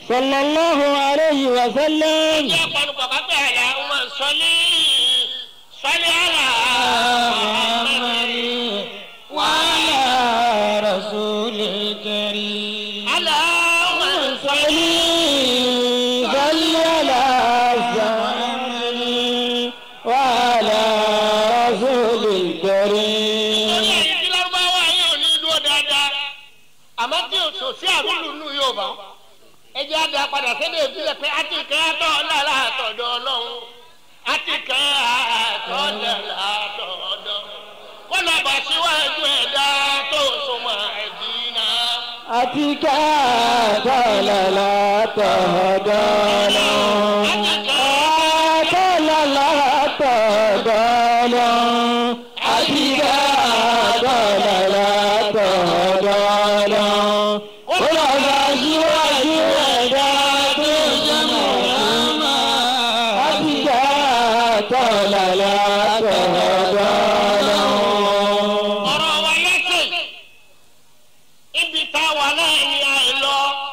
صلى الله عليه وسلم Ìjẹ́ panu bàbá pé àlà ọmọ sọlí sọlí àlà. محمد وعلى رسول الكريم Àlà ọmọ sọlí. صل على محمد وعلى رسول الكريم Lórí ẹ̀yìn tí lárúbáwá yóò ní dúró dáadáa. Àmọ́ tí o sọ sí àrùlù nù yóò bá. Ẹ jẹ́ àdá padà sédè ìbílẹ̀ pé a ti kẹ́ àtọ̀ lára àtọ̀dọ̀ ọlọ́run. A ti kẹ́ àtọ̀ lára àtọ̀dọ̀. Wọ́n lọ bá síwájú ẹ̀dá tó súnmọ́ ẹ̀dínà. أتيك تللا تهدانا تللا تهدانا أتيك تللا تهدانا ولا بشوى شوى أتيك تللا تهدانا ọ̀rọ̀ wa lẹ́sẹ̀ ibi tá a wà náà ni a yẹ lọ.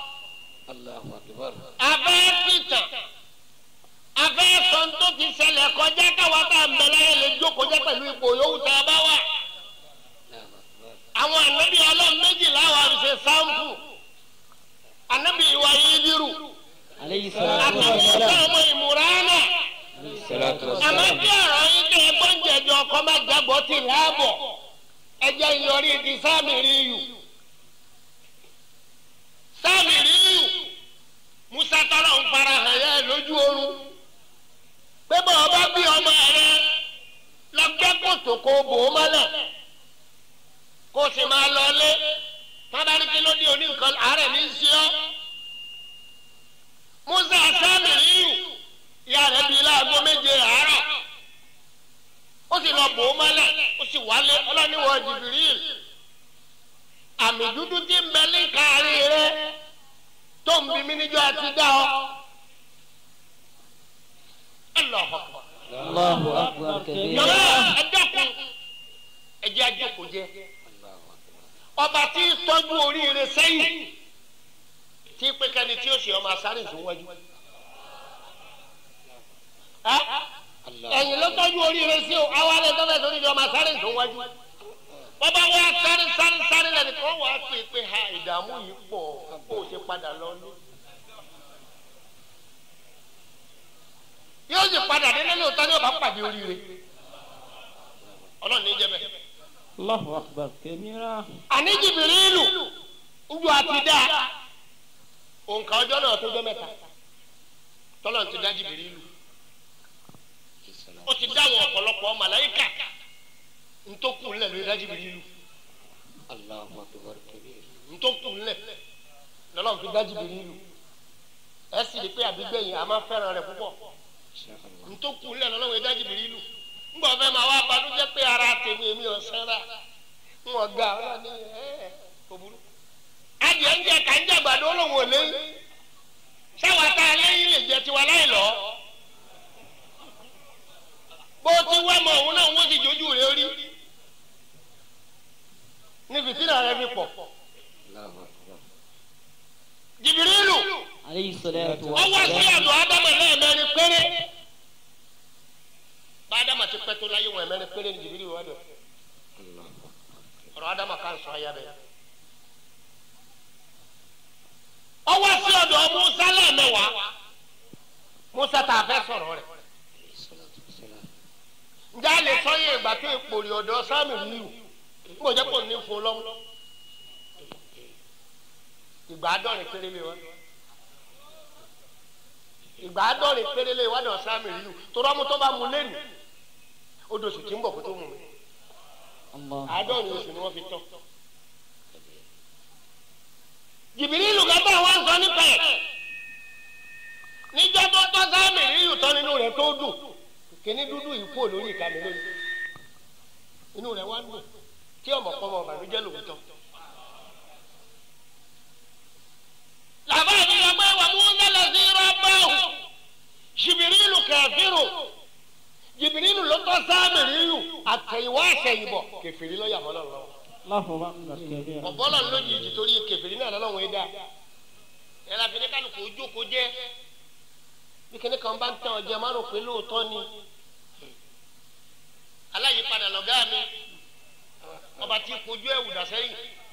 abẹ́ pìtàn abẹ́ sọ̀n tó ti ṣẹlẹ̀ kọjá káwa tá a mẹ́lẹ́ yẹn lè jókòó jẹ́ pẹ̀lú ipò yòówù tá a bá wà. àwọn ànábì ọlọ́run méjìlá wa ṣe sáǹpù ànábì ìwà yídírù عليه الصلاة àtàwọn والسلام ọmọ ìmúránà àmọ́ bí ọ̀rọ̀ yín tẹ ẹgbọ́n jẹjọ ọkọ má jágbọ́ ti láàbọ̀ ẹjẹ́ ìyọrí ti sáàmì ríyù sáàmì ríyù musa tọrọ ń fara hàn yẹ lójú oorun pé bọ́ ọba bí ọmọ rẹ lọ́gbẹ́ kòtò kó bò ó mọ́lẹ̀ kó o sì máa lọ lé tábàrí kí ló dé oní nǹkan àárẹ̀ ní í sí ọ́ musa sáàmì ríyù ìyá rẹ̀ bíi láago méje àárọ̀ ó sì lọ bò ó mọ́lẹ̀ ó sì wálé ọlọ́niwọ̀ jìbìrìl àmì dúdú tí ń bẹ ní kárí rẹ tó ń bí mi níjọ́ àti dá ọ. Allahu Akbar. الله أكبر Yọ̀rọ̀ كبيرا ẹ dẹ́kun ẹjẹ́ àjọkò jẹ. Ọba tí ń tọ́jú oríire sẹ́yìn tí pé kẹ́ni tí ó ṣe ọmọ asáré ìsúnwájú. ẹ̀yìn ló tọ́jú oríire sí o àwa lè tọ́jú ẹ̀sọ́ nídìí ọmọ asáré ìsúnwájú. Bọ́bá wá sáré sáré sáré lẹ́nu kan wà á pè pé ha ìdààmú yìí pọ̀ kó o ṣe padà lọ ní. Yóò sì padà délé lóòótọ́ ní ọba pàdé oríire. Ọlọ́run ní jẹ́ bẹ́ẹ̀. الله أكبر كبيرا àní jìbìrìlù njọ àti dá òǹkà ọjọ́ náà tó jọ mẹ́ta tọ́lọ̀ ti dá jìbìrìlù ó ti dá àwọn ọ̀pọ̀lọpọ̀ màláyíkà ntòkù ńlẹ̀ lórí dá jìbìrìlù ntòkù ńlẹ̀ lọ́lọ́run fi dá jìbìrìlù ẹ sì rí pé àbígbẹ̀yìn a máa fẹ́ràn rẹ̀ púpọ̀ ntòkù ńlẹ̀ lọ́lọ́run fi dá jìbìrìlù ńgbà fẹ́ máa wá balùwẹ̀ pé ara tèmi èmi ò sẹ́ra wọn ga ọ ní ẹ kò burú. adìẹ ń jẹ ká ń jẹ àgbàdo olóhùn òlé sáwọn tá a lẹ́yìn lè jẹ tiwa láì lọ. bó ti wá mọ òun náà wọ́n ti jójú rẹ̀ rí. ní fìtínà rẹ̀ fi pọ̀. jìbìrìlù عليه الصلاة ọwọ́ sí والسلام àdó ádámà lẹ́ẹ̀mẹ́rin péré. bá ádámà ti pẹ́ tó láyé wọn ẹ̀mẹ́rin péré ní jìbìrìlù wà lọ. ọ̀rọ̀ ádámà kan sọ ayá bẹ́ẹ̀. ọwọ́ sí ọ̀dọ̀ musa lẹ́ẹ̀mẹ́wàá musa tá a fẹ́ sọ̀rọ̀ rẹ̀. ǹjẹ́ a lè sọ yé ìgbà tó ìpòrì ọ̀dọ̀ sáàmì ríru mo jẹ́ kó ní fún lọ́mú. ìgbà àádọ́rin péré lè wá ìgbà àádọ́rin péré lè wá dọ̀ sáàmì ríru tó rọ́mú tó bá mu lẹ́nu odò sì ti ń bọ̀ kó tó mu mi الله àádọ́rin oṣù ni wọ́n fi tọ́. jìbìrìlù gàtà wà ń sọ nípa ẹ̀ níjọ́ tó tọ́ sáàmì ríru tán nínú rẹ̀ tó dùn kíní dúdú yìí kúrò lórí ìka mi lónìí inú rẹ̀ wá ń dùn tí ọmọ pọ́nmọ ọ̀bànújẹ́ lòun tán. làbá mi lọ pé wà mú nílẹ̀ sí rọ́bàù jìbìrìlù kẹfìrù jìbìrìlù ló tọ́ sáàmì ríru àtẹ̀yìnwá àtẹ̀yìnbọ̀ kẹfìrí lọ́yà mọ́ lọ́wọ́ الله أكبر كبيرا ọ̀bọ́lọ̀ lójijì torí kẹfìrí náà lọ́wọ́ ẹ̀dá yẹn la fi ní kálukú ojókòó jẹ́ bí kíní kan bá ń tàn ọjọ́ má rò pé lóòótọ́ ni aláyípadà lọ̀gá mi ọba tí kojú ẹ̀wù dà sẹ́yìn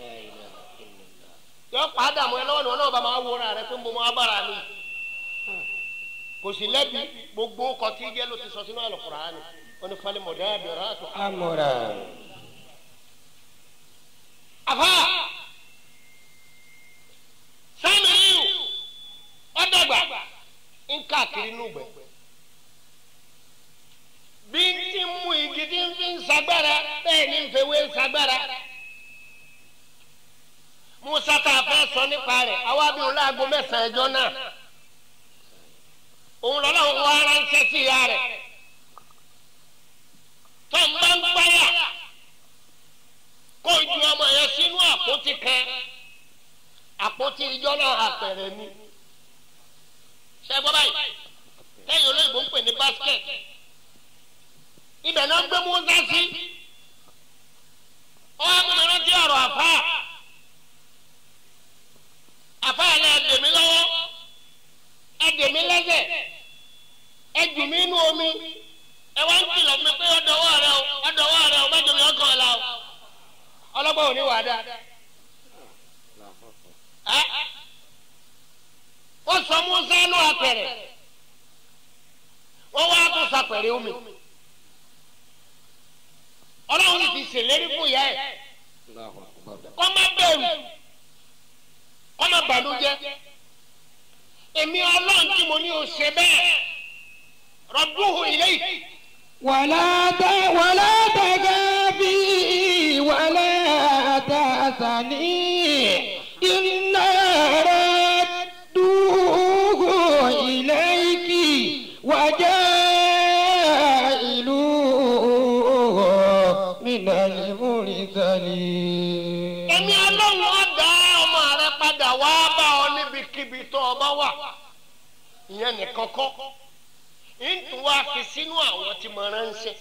yọ padà mọ́ ẹ lọ́wọ́ ni wọn náà bá máa wúra rẹ pé mo máa bára mi kò sí lẹ́bi gbogbo ọkọ̀ tí jẹ́ ló ti sọ sínú Al-Qur'ani wọn ni falẹ̀ mọ̀dá àbẹ̀rẹ̀ àtọ̀. amúra. àfa Sámírù ọ̀dọ́gba ń káàkiri nùgbẹ́ bí n ti mú igi tí n fi ń sagbára bẹ́ẹ̀ ni n fewé sagbára Musa tá a fẹ́ sọ nípa rẹ̀ àwa bí òun láago mẹ́sàn-án ẹjọ́ náà òun lọ́lọ́run wá ránṣẹ́ sí ìyá rẹ̀ tó ń bá ń gbáyà kó ju ọmọ yẹn sínú àpótí kan àpótí ijọ́ náà àpẹẹrẹ ni ṣe gbọ́ báyìí tẹ́yìn olóyìnbó ń pè ní basket ibẹ̀ náà gbé Musa sí ọ́ àmúna rántí ọ̀rọ̀ àfa àfa yẹn lẹ́ẹ̀ dèmí lọ́wọ́ ẹ dèmí lẹ́sẹ̀ ẹ jù mí inú omi ẹ wá ń kìlọ̀ mi pé ọdọwọ́ rẹ o ọdọwọ́ rẹ o mẹ́jọ mi ọkàn la o ọlọ́gbọ́n ò ní wà dá ẹ wọ́n sọ Musa nù apẹ̀rẹ̀ wọ́n wá tó sapẹ̀rẹ̀ omi ọlọ́run ti ṣèlérí fún ìyá ẹ̀ kọ́ má bẹ̀rù kọ́ má bànújẹ́ èmi ọlọ́run tí mo ní o ṣe bẹ́ẹ̀ rọ̀dúhù ilé yìí. ولا ت... ولا تخافي ولا تحزني إنا ردوه إليك وجاعلوه من المرسلين èmi ọlọ́run ọ̀dà ọmọ rẹ padà wá bá ọ níbikíbi tó o bá wà ìyẹn nìkan kọ́ ntù wá fi sínú àwọn tí mo ránṣẹ́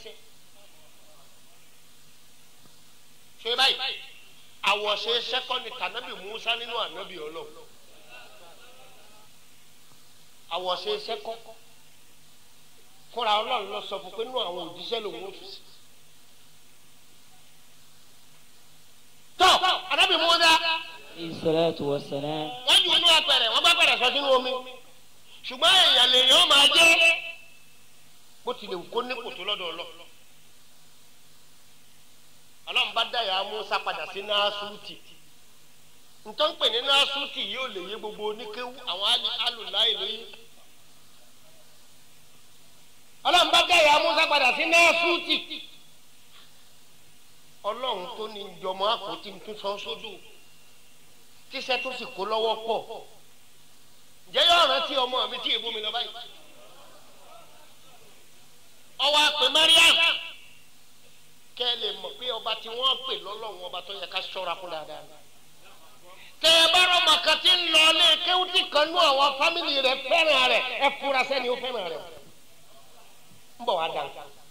ṣe báyìí àwọ̀ṣe sẹ́kọ́ndì tànábì Musa nínú ànábì ọlọ́run àwọ̀ṣe sẹ́kọ́ fúnra ọlọ́run lọ sọ fún pé nínú àwọn òjíṣẹ́ lòun ò fi sí. tọ́ ànábì Musa Ìsọ̀láàtù wa sàlám. wọ́n ju inú apẹ̀rẹ̀ wọ́n bá pẹ̀rẹ̀ sọ sínú omi ṣùgbọ́n èèyàn lèèyàn ó máa jẹ́ bó tilẹ̀ wù kó ní kòtò lọ́dọ̀ ọlọ́ ọlọ́run bá dáyà Musa padà sí Násútì ntọ́ ń pè ní Násútì yóò lè yé gbogbo oníkéwú àwọn alùláì lóyún ọlọ́run bá dáyà Musa padà sí Násútì ọlọ́run tó ní jọmọ àpótí tó sọ sódò tíṣẹ́ tó sì kó lọ́wọ́ pọ̀ ǹjẹ́ yóò rántí ọmọ mi tí èbó mi lọ báyìí ọwọ́ àpè Mariam kẹ́ ẹ lè mọ̀ pé ọba tí wọ́n pè lọ́lọ́run ọba tó yẹ ká ṣọ́ra fún dáadáa tẹ ẹ bá rọmọ kan tí ń lọ ilé kéwútì kan nú àwọn fámìlì rẹ fẹ́ràn rẹ ẹ fura sẹ́ni ó fẹ́ràn rẹ ń bọ̀ wá dàn.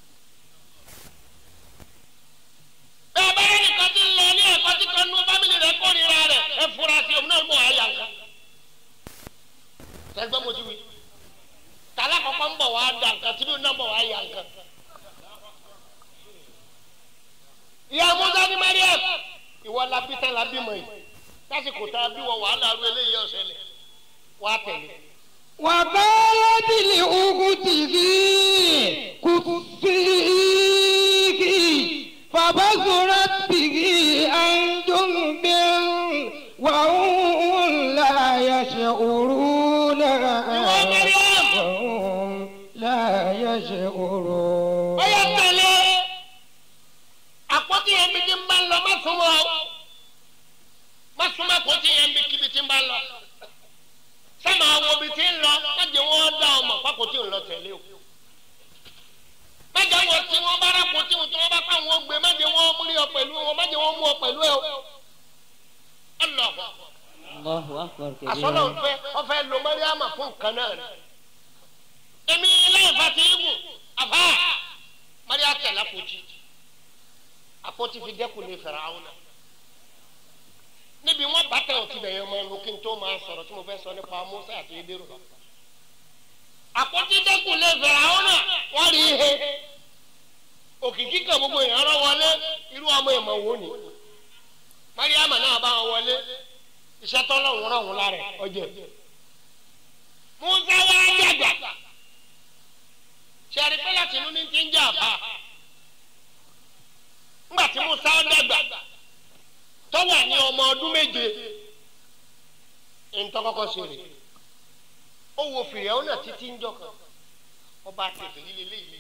bẹ́ẹ̀ bá rẹ nìkan tí ń lọ ilé ẹ̀kọ́ tí kan nú fámìlì rẹ kórìíra rẹ ẹ fura sí òun náà ń bọ̀ wá yà nǹkan. sẹ́gbẹ́ mo ti wí tàlá kọ̀ọ̀kan ń bọ̀ wá dàn nǹkan tí bí òun náà ń bọ̀ wá yà nǹkan. ìyá musa ní mariam ìwọ la bí tán la bí mọ yìí lásìkò tá a bí wọ wàhálà ru eléyìí ọ̀sẹ̀lẹ̀ wàá tẹ̀lé. وقالت لأخته كفيك فبصرت به عن جنب وهم لا يشعرون وهم لا يشعرون ó yẹ tẹ̀lé àpótí yẹn bí ti ń bá ń lọ má súnmọ́ ọ má súnmọ́ àpótí yẹn bí kíbi ti ń bá ń lọ sẹ́mi àwọn òbí ti ń lọ má jẹ́ wọ́n dá ọmọ pákòtí ń lọ tẹ̀lé o má jẹ́ wọ́n tí wọ́n bá rà pòtí wọn tí wọ́n bá pa àwọn gbé má jẹ́ wọ́n rí ọ pẹ̀lú wọn má jẹ́ wọ́n mú ọ pẹ̀lú ẹ o ọlọ́ọ̀ Allahu akbar àsọlọ kabira. nfẹ ọfẹ lo mariama fún nǹkan náà ni èmi lẹ́yìn fati igun afa maria tẹlẹ àpótí àpótí fi dẹ́kun ní Fáráò náà níbi wọn bàtà òtí bẹ̀yẹ̀ ọmọ ẹnu kí n tó máa sọ̀rọ̀ tí mo fẹ́ sọ nípa Musa àti edero lọ. àpótí dẹ́kun lè fẹ̀rẹ̀ àwọn náà wọ́n rí ihe òkìkí kan gbogbo èèyàn rán wọlé irú ọmọ ìmọ̀ wo ni mariama náà bá wọn wọlé iṣẹ́ tọ́lọ́run rán wọn lára ọjọ́ Musa wá dàgbà sẹ́rí pé láti inú ní ti ń jà bá ńgbà tí Musa dàgbà tó wà ní ọmọ ọdún méje ntọ́kọ́kọ́ ṣeré ó wo fìrì ẹ̀ ọ́nà títí ń jọ kan ọba tètè líle léyìí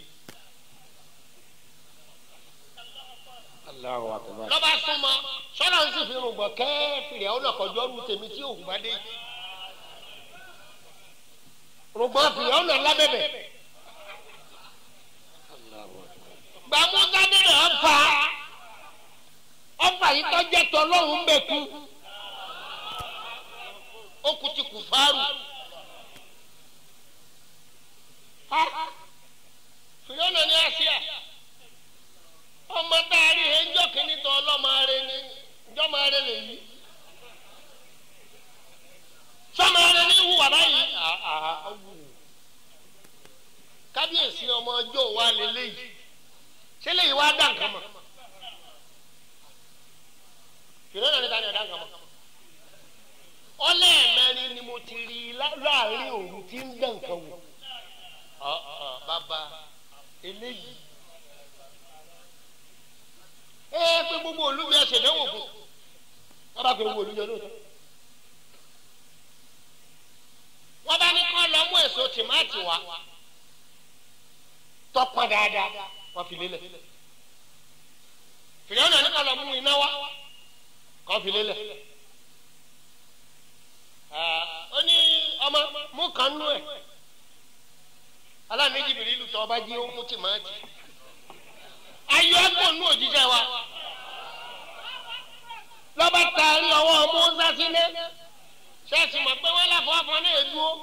Allahu akbar. lọ́ba súnmọ́ sọ́nà ń sì fi rùn bọ̀ kẹ́ fìrì ẹ̀ ọ́nà kọjọ́ lu tèmi tí òun bá dé rùgbọ́n fìrì ẹ̀ ọ́nà lábẹ́bẹ̀ gbàmúta bẹ̀rẹ̀ ọ̀fà ọ̀fà yìí tọ́jẹ́ tọ́ lọ́hùn ń bẹ̀ kú ó kú ti kù fáárù fìlọ́nà ní àṣìá ọmọ dárí ẹjọ́ kìíní tọ́ ọlọ́mọ rẹ ní ìjọ́mọ rẹ lè yí sọmọ rẹ ní ìhùwà báyìí kábíyèsí ọmọ ọjọ́ wa lélẹ́yìí ṣé lè wá dá nǹkan mọ̀ fìlọ́nà ní tani ọ̀dá nǹkan mọ̀ ọlẹ́ẹ̀mẹ́rin ni mo ti rí i láàrin òru tí ń dán nǹkan wò bàbá eléyìí ẹ pé gbogbo olúbi ẹsẹ̀ dánwò fún wọn bá pè gbogbo olúbi olóòótọ́ wọn bá ní kọ́ lọ mú èso tìmáàtì wá tọ́pọ̀ dáadáa wọn fi lélẹ̀ fìlẹ́wọ̀n náà ní kọ́ lọ mú iná wá kọ́ fi lélẹ̀ ó ní ọmọ mú kan nú ẹ̀ aláàánú jìbìrì ìlú tó ọba jí ó mú tìmáàtì ayọ̀ ẹ̀gbọ́n nú òjíṣẹ́ wa lọ́ba taari ọwọ́ mọ́sá sílẹ̀ ṣẹ́ẹ̀sì mọ̀ pé wọ́n láfọ́ afọ náà ẹ̀ dúró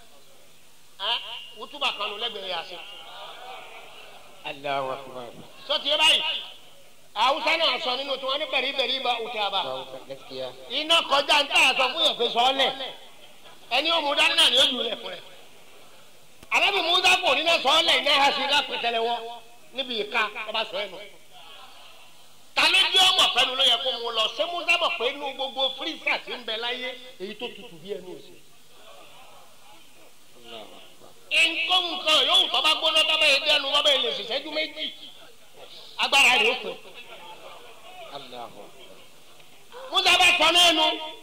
wútúbà kan ló lẹ́gbẹ̀ẹ́ yà sí. Allahu akbar. sọ́tì yẹ báyìí àwùsá náà sọ nínú tí wọ́n ní bẹ̀rẹ̀ bẹ̀rẹ̀ bá òtí àbá Gaskiya. iná kọjá ń tà sọ fún yẹn pé sọ́ọ́lẹ̀ ẹni ó mú dání náà ni ó jù lẹ̀ fún rẹ̀ alábì musa kò ní náà sọ́ọ́lẹ̀ iná ha sí lápẹ̀tẹ̀lẹ̀ wọ́ níbi ìka ọba sọ ẹ̀ nù ta ló dé ọmọ fẹnu ló yẹ kó mu lọ ṣé musa mọ̀ pé inú gbogbo fírísà ti ń bẹ láyé èyí tó tutù bí ẹnu òsì nǹkan nǹkan yóò tọ́ bá gbóná tọ́ bá yẹ dẹnu tọ́ bá yẹ lè ṣèṣẹ́jú méjì agbára rẹ̀ ó pè Allahu akbar. musa bá sọ lẹ́nu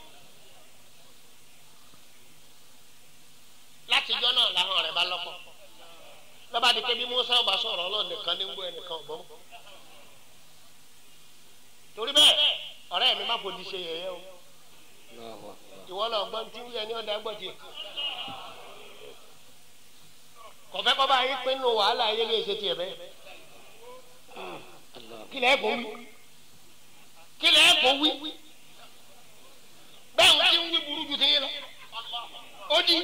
látijọ́ náà làwọn rẹ̀ bá lọ́pọ̀ lọ́ba di kébi musa ọba sọ̀rọ̀ ọlọ́run nìkan ní ń gbọ́ ẹnìkan ọ̀gbọ́n torí bẹ́ẹ̀ ọ̀rẹ́ mi má fòdì ṣe yẹ̀yẹ́ o Allahu akbar. ìwọ lọ gbọ́n tí wíyẹn ní ọ̀dà gbọ́ tiẹ̀ kọ̀fẹ́ kọ́ bá yín pinnu wàhálà ayé lè ṣe tiẹ̀ bẹ́ẹ̀ Allahu kí lẹ́ẹ̀ kó wí kí lẹ́ẹ̀ kó wí bẹ́ẹ̀ ń tí ń wí burú ju ti yín lọ ó di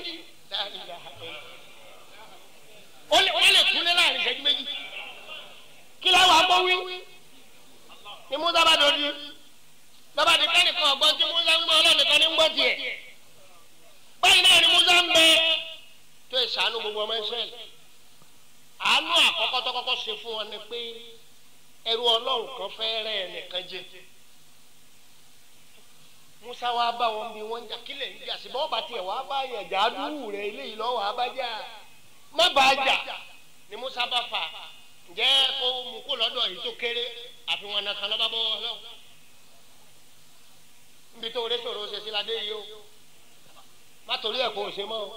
ó lè ó lè kúnlẹ̀ láàrin ìṣẹ́jú méjì kí lẹ́ẹ̀ wà gbọ́ wí ni musa bá dòdì lọ́ba di kẹ́nìkan ọ̀gbọ́n tí musa ń gbọ́ ọlọ́nìkan ní ń gbọ́ tiẹ̀ báyìí náà ni musa ń bẹ tó ìṣàánú gbogbo ọmọ Ísírẹ́lì àánú àkọ́kọ́ tó kọ́kọ́ ṣe fún wọn ni pé ẹrú ọlọ́run kan fẹ́ rẹ́ ẹnìkan jẹ musa wa bá wọn bí wọn jà kílẹ̀ ń jà síbẹ̀ ọba tiẹ̀ wàá bá yàn jà àdúrú rẹ̀ eléyìí lọ́wọ́ abájá má bá a jà ni musa bá fà ǹjẹ́ kó mú kó lọ́dọ̀ yìí tó kéré àfihàn nàkan lọ́ba bọ́ ọlọ́run níbi tó rẹ́ sọ̀rọ̀ ṣe sí ládé yìí o má torí ẹ̀ kó o ṣe mọ́ o.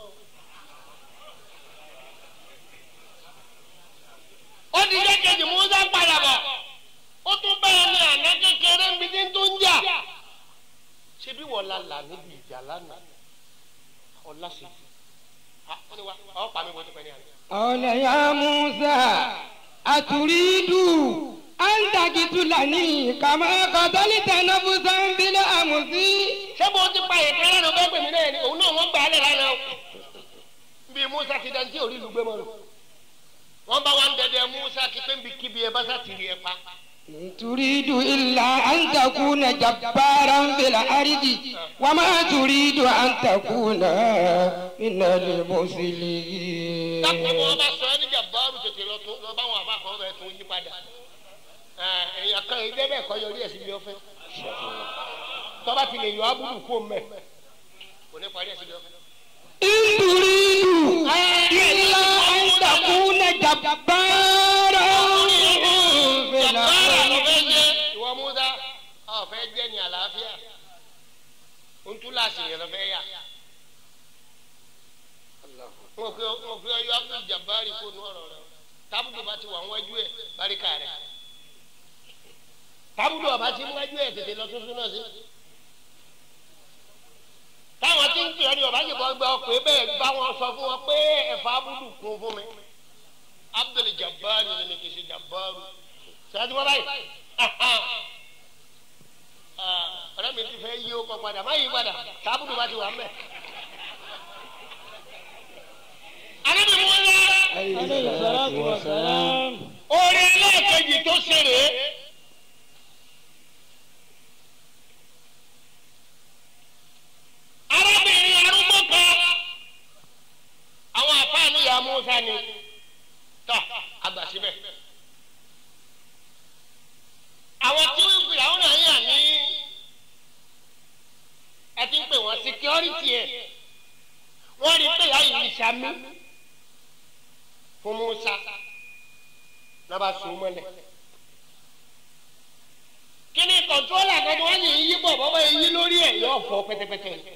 ó di kékeré musa padà bọ̀ ó tún bẹ́ẹ̀ ní àná kékeré níbi tí ń tún jà ṣé bí wọ́n la là níbi ìjà lánàá ọ̀la sí i ó ní wa ọ̀ pa mi bó ti pẹ́ ní àná. قال يا موسى أتريد أن تقتلني كما قتلت نفسا بالأمس ṣé bó ti pa ètò ẹlẹ́nu bẹ́ẹ̀ pèmí náà ni òun náà wọ́n gbà á lẹ̀ lánàá o bí musa ti dantí orí ìlú gbé mọ́ lò wọ́n bá wa ń dẹdẹ musa kí pé ń bi kíbi ẹ bá sá ti rí ẹ pa إن تريد إلا أن تكون جبارا في الأرض وما تريد أن تكون من dákun wọn المسلمين bá sọ ẹni jàbáàrù tètè lọ tó lọ bá wọn àbá kan bẹ tó yí padà Ẹ, èèyàn kan ilé bẹ́ẹ̀ kọ́ yọrí ẹ̀ síbi ọ̀fẹ́ tọ́ba ti lè yọ abúlù kó mẹ́ kò ní parí ẹ̀ síbi ọ̀fẹ́. إن تريد إلا أن تكون جبارا في jàbáàrà ló الأرض fẹ́ jẹ́ ìwọ múdà ọ fẹ́ jẹ́ ní àlàáfíà ntúláṣì yẹn lọ fẹ́ yà mo fi mo fi ọyọ abdul jabari kó nu ọ̀rọ̀ rẹ̀ tábùdù bá ti wà wájú ẹ̀ baríkà rẹ̀ tábùdù ọba ti wájú ẹ̀ tètè lọ tuntun náà sí táwọn tí ń pè ọ́ ní ọba yìí bọ́ gbọ́ pé bẹ́ẹ̀ bá wọn sọ fún wọn pé ẹ̀fọ́ abúlù kún fún mi abdul jabari ni mi kì í ṣe jabaru sẹ́yìn wọn báyìí ọ̀rẹ́ mi ti fẹ́ yí ó kọ padà má yí padà tábùdù bá ti wà mẹ́. anábì mú wọn lọ عليه الصلاة والسلام orin ẹlẹ́ẹ̀kejì tó ṣe rèé. arábìnrin arúgbó kan àwọn àfáàní ya musa ni tọ àgbà síbẹ̀. àwọn tí wọ́n fi àwọn náà yà ní ẹ ti ń pè wọ́n security ẹ̀ wọ́n rí pé ìyá yìí sami fún musa n'aba sùn mọ́lẹ̀. kíni kọ̀ntrólà kan tí wọ́n yìí yí bọ̀ bọ́bá yìí lórí ẹ̀ yóò fọ́ pẹ́tẹ́pẹ́tẹ́.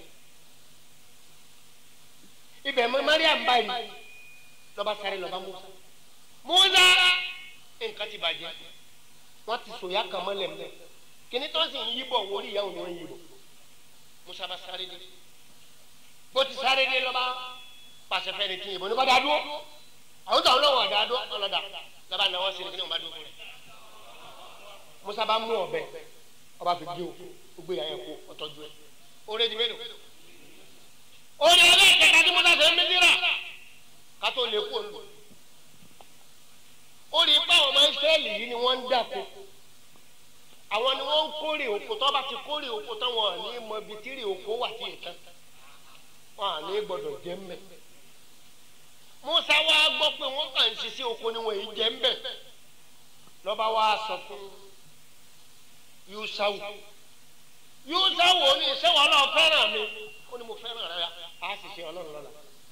ibẹ̀ mọ mariam báyìí lọ́ba sáré lọ́ba musa. musa nǹkan ti bàjẹ́ wọ́n ti sòyà kan mọ́lẹ̀ mọ́. kíni tó ń sì ń yí bọ̀ wọlé ìyá òun ni wọ́n yí bọ̀. musa bá sáré dé. bó ti sáré dé lọ́ba pàṣẹ fẹ́ni tí yìnbọn ní bá dá dúró àwọn tó àwọn náà wà dáadọ́ ọlọ́dà lọ́ba náwó sí ni kí ni wọ́n bá dúró rẹ̀ musa bá mú ọ̀bẹ ọba fi gé o ó gbé yàrá kó ọtọ́jú ẹ̀ oore di mélòó oore ẹlẹ́ẹ̀kẹta tí musa fẹ́ mísírà kátó lè kó lò ó rí i pé àwọn ọmọ ìsírẹ́lì yìí ni wọ́n ń dàkó àwọn ni wọ́n ń kórè oko tó bá ti kórè oko tán wọn à ní mọ ibi tí rè oko wà tí ì tán wọn à ní gbọdọ̀ jẹ́ mbẹ́ musa wa gbọ́ pé wọ́n kàn ń ṣiṣẹ́ oko ni wọ́n yìí jẹ́ ń bẹ̀ lọ́ba wa sọ fún yusawu yusawu ó ní iṣẹ́ wọn náà fẹ́ràn mi ó ní mo fẹ́ràn rẹ á sì ṣe ọlọ́run lọ́la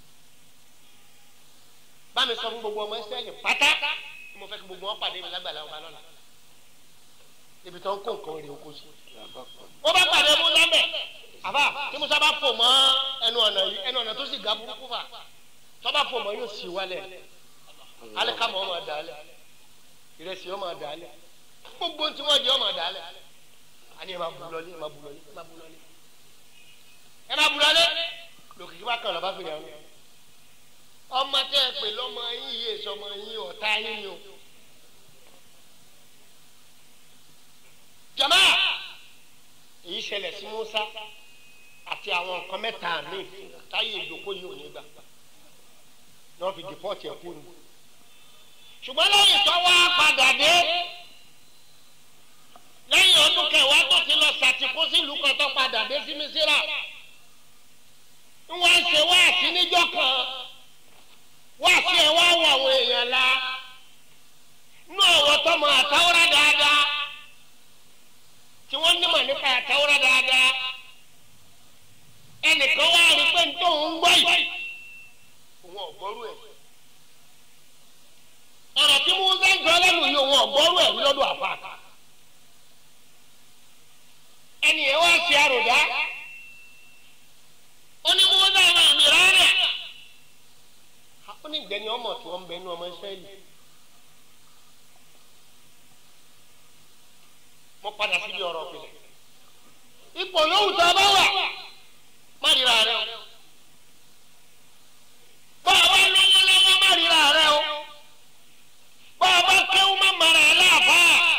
bá mi sọ fún gbogbo ọmọ ìsírẹ́lì pátá mo fẹ́ kí gbogbo wọn pàdé mi lágbàlá ọba lọ́la ibi tó ń kó nǹkan rè oko sí wọ́n bá pàdé musa bẹ̀ àbá tí musa bá fò mọ́ ẹnu ọ̀nà yìí ẹnu ọ̀nà tó sì ga burúkú fà tọ́ba fò mọ́ yóò sì wálẹ̀ alikama ọmọ dàálẹ̀ ìrẹsì ọmọ dàálẹ̀ gbogbo tí wọ́n di ọmọ dàálẹ̀ àní ẹ máa bu lọlé ẹ máa bu lọlé ẹ máa bu lọlé ẹ máa bu lọlé lòkìkí bá kàn lọ́ba fèrè àwọn ọmọ tẹ ẹ pè lọ́mọ yín yìí èso ọmọ yín ọ̀tá yín ni o jama èyí ṣẹlẹ̀ sí Musa àti àwọn nǹkan mẹ́ta mi táyé ìdókòó yìí ò ní gbà náà fi dìpọ́tì ẹ̀kú ni. ṣùgbọ́n lẹ́yìn tó wá padà dé lẹ́yìn ọdún kẹwàá tó ti lọ ṣàtìkú sílùú kan tó padà dé sí Mísírà wọ́n ń ṣe wáàsí níjọ́ kan wáàsí ẹ̀ wá wọ àwọn èèyàn la nú àwọn tọmọ àtàwọ́rá dáadáa tí wọ́n nímọ̀ nípa àtàwọ́rá dáadáa ẹnìkan wá rí pé nítorí òun gbọ́ yìí òun ọ̀gbọ́rú ẹ̀. ọ̀rọ̀ tí mo ń sọ lẹ́nu yìí òun ọ̀gbọ́rú ẹ̀ lọ́dọ̀ àfa. ẹnì yẹn wá ṣe àròdá. ó ní mo ń sọ àwọn àmì rárẹ̀. ó ní ìgbẹ́ni ọmọ tí wọ́n ń bẹ ní ọmọ Ísírẹ́lì. mo padà síbi ọ̀rọ̀ òpìlẹ̀. ipò yòówù tó a bá wà má ríra rẹ o bọ́ọ̀bá lọ́wọ́ lọ́wọ́ má ríra rẹ o bọ́ọ̀bá kéwú má mara ẹ láàfá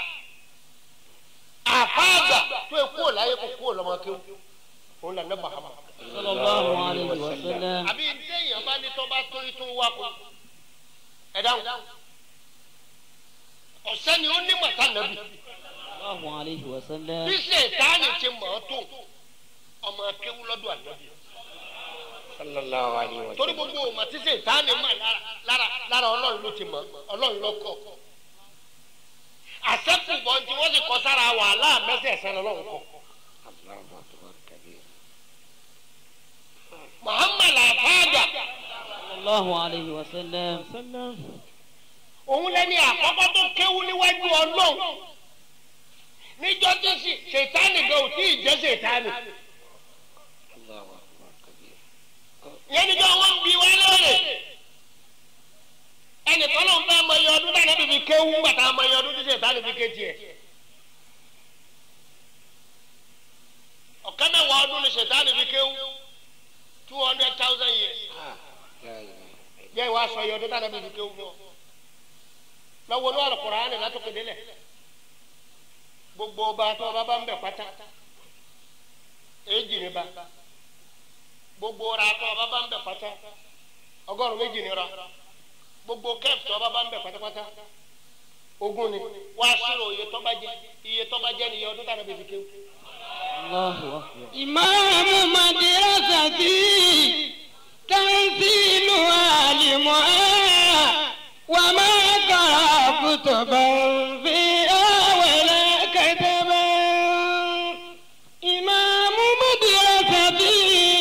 àfá àgbà tó ekú ò láyé kó kú ò lọ́mọ kéwú òun là ní bàhámà. sallallahu alayhi wa sallam. àbí téèyàn bá ní tọ́ba torí tó wá kó ẹ dáhùn ọ̀sẹ́ni ó ní màtá nàbì الله عليه وسلم bí sèǹtánì ti mọ̀ ọ́ tó ọmọ akéwú lọ́dọ̀ ànábì sallallahu alayhi wa torí sallam. gbogbo ọmọ tí sèǹtánì mọ̀ lára lára lára ọlọ́run ló ti mọ̀ ọlọ́run ló kọ́ àṣẹ́kùbọ̀ tí wọ́n sì kọ́ sára wàhálà mẹ́sẹ̀ẹ̀sẹ̀ lọ́lọ́run kọ́ Allahu akbar kabir. muhammad afaada صلى الله عليه وسلم òun lẹ́ni àkọ́kọ́ tó kéwú níwájú ọlọ́run níjọ́ tí sì- sèǹtánì gan ò tí ì jẹ́ sèǹtánì Allahu akbar kabir. yẹn níjọ́ wọn bí wá lóore ẹnìkan ló ń fẹ́ mọ iye ọdún dáná bíbí kéwú gbàtà mọ iye ọdún tí sèǹtánì fi ké tiẹ̀ ọ̀kẹ́ mẹ́wàá ọdún ni sèǹtánì fi kéwú two hundred thousand years Ah, la ilaha jẹ́ ìwà sọ iye ọdún dáná bíbí kéwú fún ọ lọ́wọ́ ní Al-Qur'ani látòkè délẹ̀ gbogbo ọba tó ọba bá ń bẹ̀ pátá èjì ni ba gbogbo ọra tó ọba bá ń bẹ̀ pátá ọgọ́rùn méjì ni ra gbogbo kẹ́ẹ̀f tó ọba bá ń bẹ̀ pátápátá ogún ni wàá sírò iye tó bá jẹ iye tó bá jẹ ni iye ọdún dáná bíbí kéwú. الله أكبر إمام مدرستي تنزيل عالمها وما قرأ كتبا فيها ولا كتبا إمام مدرستي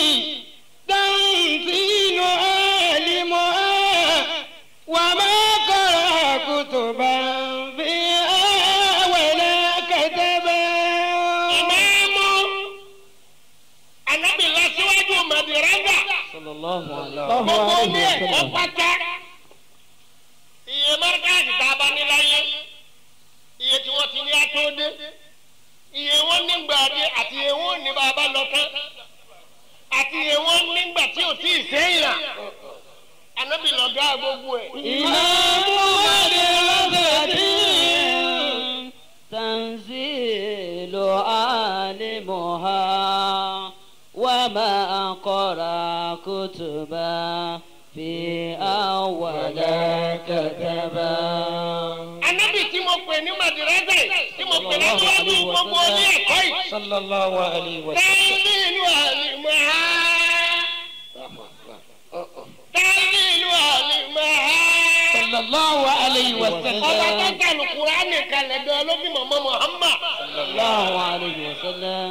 تنزيل عالمها وما قرأ كتبا فيها ولا كتبا ìmáàmù anabi lọ síwájú madirasa صلى الله عليه gbogbo ní ẹ̀kọ́ pátá iye márkàtì tá a bá ní láyé iye tí wọ́n ti ní atóde iye wọn nígbà dé àti iye wọn ní bàbá lọ tán àti iye wọn nígbà tí ò tí ì sẹ́yìn anabi lọ dá gbogbo ẹ̀. إمام مدرستي تنزيل عالمها وما قرأ كتبا في أول كتبا anabi tí mo pè ní madirasa yìí tí mo pè lọ́wọ́ gbogbo ní ẹ̀kọ́ yìí. صلى الله عليه وسلم تنزيل عالمها تنزيل عالمها صلى الله عليه وسلم ọba tó kàlù kúránì kalẹ̀ gan ló bí mọ̀mọ́ Muhammad صلى الله عليه وسلم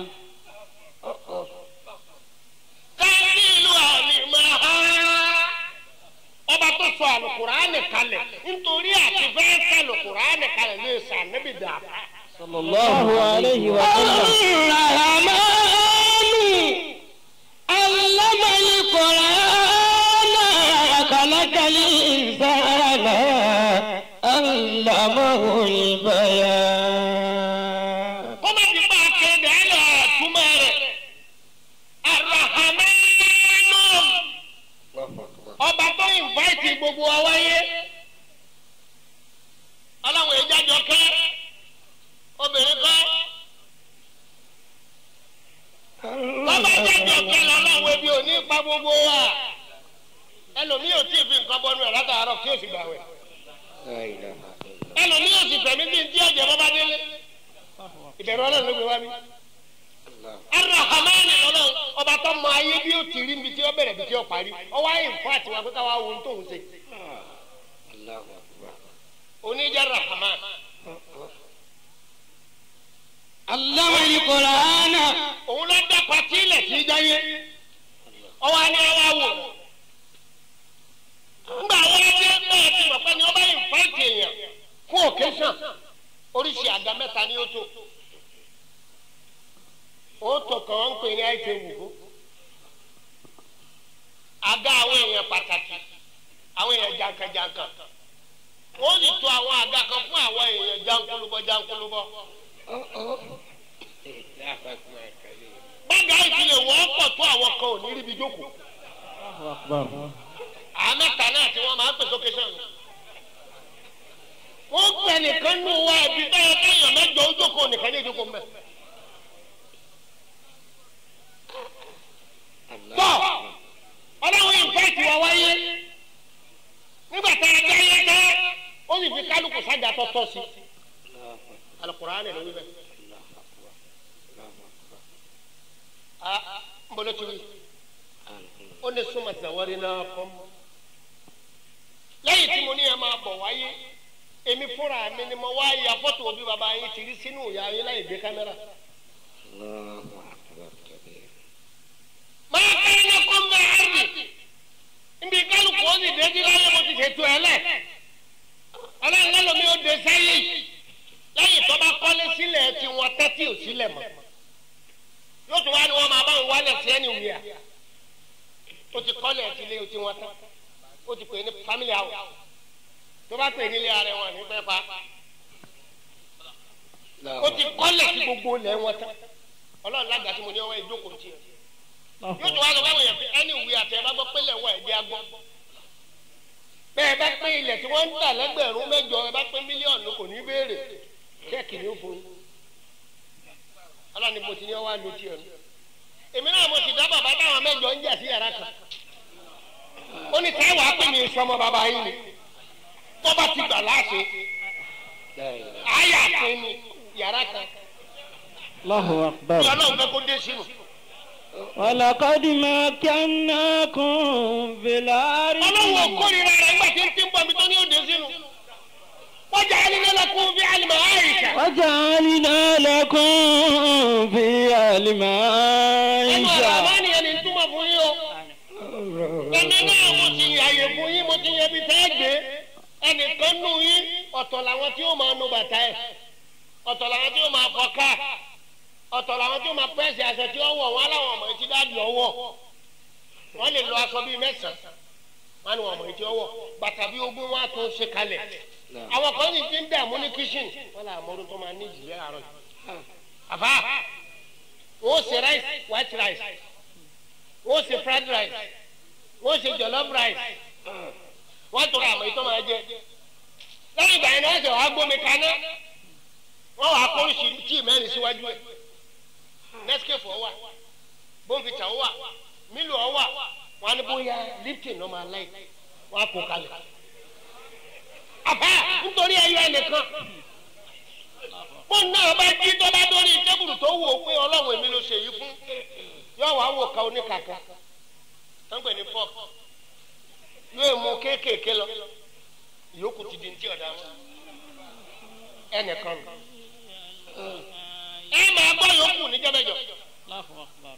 tẹ́lifílù àlìmáhà ọba tó sọ àlùkùránì kalẹ̀ nítorí àti fẹ́ sàlùkùránì kalẹ̀ ní ìsàn níbi dàbà. صلى الله عليه وسلم الرحمن علم القرآن خلق الإنسان علمه البيان kọ́má ti bá a kéde ẹ̀ lọ túmọ̀ rẹ̀ arahamanu ọba tó invite gbogbo wa wáyé ọlọ́run ìjájọ kẹ́ obìnrin kọ́ bàbá ìjájọ kẹ́ lọ́lọ́run ebi ò ní pa gbogbo wa ẹlòmíì ò tí ì fi nǹkan bọ́nu ẹ̀ látàárọ̀ kí o sì gbàwẹ̀ لا إله إلا الله ẹlòmíì ò sì fẹ̀mí bí n tí ọ̀jẹ̀ bọ́ bá délé ìbẹ̀rù ọlọ́run ló gbé wá mi arahamani ọlọ́run ọba tó mọ ayé bí ó ti rí ibi tí ó bẹ̀rẹ̀ ibi tí ó parí ọwọ́ ayé nǹkan àti wà pé káwá wo ohun tó ń ṣe الله أكبر oníjà rahaman علم القرآن òun ló dá pati ilẹ̀ tí í jáyé ọwọ́ á ní ọwọ́ wò ńgbà wọ́n dé bẹ́ẹ̀ tí mọ̀ pé ni ọba yìí fáìtì èèyàn fún occasion oríṣi àga mẹ́ta ni ó tó ó tó kàn án ń pè ní àìsè wùkú àga àwọn èèyàn pàtàkì àwọn èèyàn jankan-jankan wọ́n sì tó àwọn àga kan fún àwọn èèyàn jankulubọ jankulubọ bága ìfilẹ̀ wọ́n pọ̀ tó àwọn kan ò ní ríbi jókòó الله أكبر àmẹ́ta náà tí wọ́n máa ń pèsè occasion wọ́n pẹ̀ nìkan nù wá ibi bẹ́ẹ̀ káyọ̀ mẹ́jọ ojókòó nìkan ní ìjókòó mẹ́. tọ́ ọlọ́run ìfẹ́ẹ̀tì wa wáyé nígbà tá a dá yé tán ó sì fi kálukú sájà tọ́tọ́ sí alukuraani ló wí bẹ́ẹ̀ ní súnmọ́ sàwárí náà kọ́ mọ́ lẹ́yìn tí mo ní ẹ máa bọ̀ wáyé èmi fúnra mi ni mo wá ya fọ́tò òbí bàbá yín ti rí sínú ìyá yín láì gbé kámẹ́rà. máa ká iná kó ń bẹ àrùn níbi kálukú ó sì dé sí láyé mo ti ṣètò ẹ lẹ̀ ọlọ́run lọ́lọ́mi ó dé sẹ́yìn lẹ́yìn tó bá kọ́lé sílẹ̀ tí wọ́n tẹ́tí ò sílẹ̀ mọ́ yóò tún wá ní wọ́n máa bá wọn wálẹ̀ sí ẹni wíyà ó ti kọ́lẹ̀ tí ilé tí wọ́n tán ó ti pè ní family house tó bá pè ní ilé ara wọn ní fẹ́ pa ó ti kọ́lẹ̀ tí gbogbo ilẹ̀ wọn tán ọlọ́run lágbà tí mo ní ọwọ́ ìjókòó tiẹ̀ yóò tún wá lọ báwọn yẹn pé ẹni wíyà tẹ ẹ bá gbọ́ pé lẹ́wọ̀ ẹ̀ jẹ́ agbọ́ bẹ́ẹ̀ bá pé ilẹ̀ tí wọ́n ń tà lẹ́gbẹ̀rún mẹ́jọ ẹ bá pé mílíọ̀nù kò ní béèrè ṣẹ́ẹ̀kì ní fún un ọlọ́ni mo ti ní ọwọ́ àlọ́ tiẹ̀ nù èmi náà mo ti dá bàbá táwọn mẹ́jọ ń jà sí yàrá kan ó ní táwọn apè ní sọmọ bàbá yín ni tó bá ti gbà láàṣẹ àyà pé ní yàrá kan Allahu ní akbar. ọlọ́run fẹ́ kó dé sínú ولقد مكناكم في الأرض ọlọ́run ò kórìíra rẹ̀ nígbà tí ń tí ń bọ̀ mi tó ní òde sínú wọ́n jà á nílé lẹ́kùn bí àlùmọ́ àyíká وجعلنا لكم في ẹnu ọ̀rọ̀ المعيشة àmọ́ nìyẹn ní túmọ̀ fún yín o. ẹni náà mo ti yàyè fún yín mo ti yẹ bí tẹ́ gbé ẹnìkan nù yín ọ̀tọ̀ làwọn tí ó máa nu bàtà ẹ̀ ọ̀tọ̀ làwọn tí ó máa fọ ká ọ̀tọ̀ làwọn tí ó máa pẹ́ẹ́sì aṣọ tí ó wọ̀ wọ́n láwọn ọmọ etí dáàbì ọwọ́ wọ́n lè lo aṣọ bíi mẹ́sàn-án wọ́n ní wọn ọmọ etí ọwọ́ bàtà bíi ogún wọn á tún ṣe kalẹ̀ àwọn kan sì ti ń dààmú ní kíṣìn wọ́n là mọ́rú tó máa ní ìjìyà àárọ̀ yìí àbá wọ́n ṣe rice white rice wọ́n ṣe fried rice wọ́n ṣe jollof rice wọ́n tọrọ àmọ́ ìtọ́ máa jẹ lẹ́yìn ìgbà yẹn ni wọ́n ṣe wàá gbómi kaná wọ́n wàá kó oríṣi tíì mẹ́rin síwájú ẹ̀ nescafe ọwà bonvita ọwà milo ọwà wọn á ní bóyá lipton ọmọ aláì wọn á kó kalẹ̀ àbá nítorí ẹyọ ẹnìkan bó náà bá jí tó bá dórí tébùrù tó wò ó pé ọlọ́run èmi ló ṣe yìí fún yóò wá wò ká oníkàkà tó ń pè ní fọ́ọ̀kì yóò mú kéékèèké lọ ìyókù ti di ntí ọ̀dà wọn ẹnìkan nù. ẹ máa gbọ́ yòókù níjọ́ mẹ́jọ. الله أكبر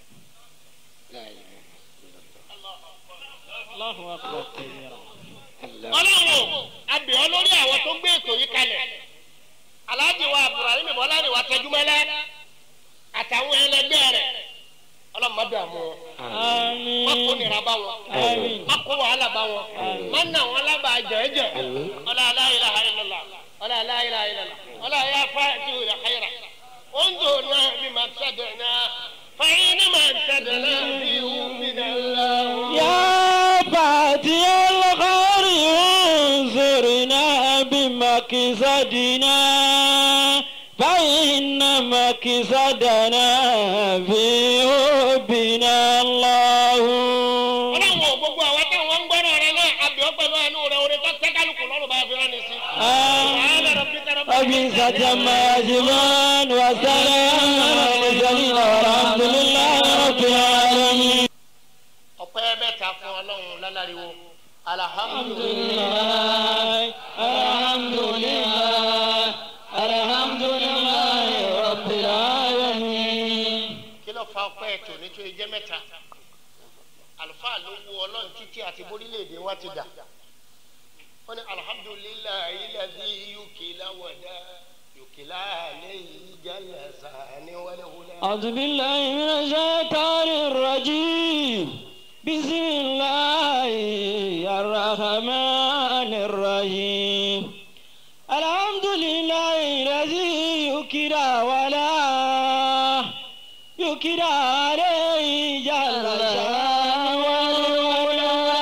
الله أكبر كبيرا ọlọ́run abìọ́ lórí àwọn tó gbé ètò yìí kalẹ̀ aláàjì wa abdulrahim bọ́láni wa tẹjúmọ́lá àtàwọn ẹlẹgbẹ́ rẹ̀ ọlọ́run má dààmú wọn má kó آمين nira bá wọn آمين má kó wàhálà bá wọn má nà wọn lábàá jẹ́ẹ́jẹ́ ọlá aláìlá illallah ọlá aláìlá illallah ọlá ayé afáàtì òyà xayira انظرنا بما ابتدأنا فإنما ابتدأنا به من الله يا فاتي الخير انصرنا بمكسدنا فإن مكسدنا في حبنا الله ọlọ́run ò gbogbo àwọn táwọn ń gbọ́dọ̀ rẹ náà àbíọ́ pẹ̀lú àánú rẹ orin tó tẹ́ kálukú lọ́rùn bá fi rán ni sí. آمين وبئس ما يجمعون وسلام على المرسلين والحمد لله رب العالمين ọpẹ́ mẹ́ta fún ọlọ́run lálàríwo alhamdulilayi الحمد لله الحمد لله رب العالمين kí ló fa ọpẹ́ ètò nítorí jẹ́ mẹ́ta àlùfáà ló wú ọlọ́run títí àti borílẹ̀-èdè wa ti dà wọ́n ní alhamdulilayi lẹ́bí yukila wọ̀dà yukila lẹ́yìn jalasa ni wọlé wọlé. أعوذ بالله من الشيطان الرجيم بسم الله الرحمن الرحيم الحمد لله الذي يكرى ولا يكرى عليه جل شانه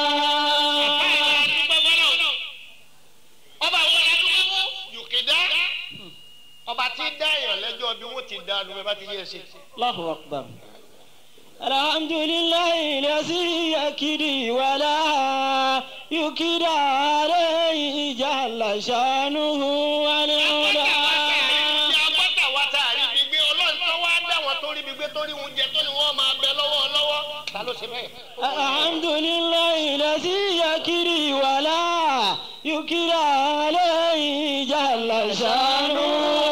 ọba àwọn adúgbò yòkèdá ọba tí dá èèyàn lẹ́jọ́ bí wọ́n ti dá lóore bá ti yé ṣe. الله أكبر الحمد لله الذي يكري ولا يكرى عليه جل شانه والعلا àgbàtà wa tá a rí bí gbé ọlọ́run tó wá dá wọn tó rí bí gbé tó rí wọn jẹ tó ní wọ́n máa bẹ lọ́wọ́ lọ́wọ́ ta ló ṣe ṣe bẹ́ẹ̀. الحمد لله الذي يكري ولا يكرى عليه جل شانه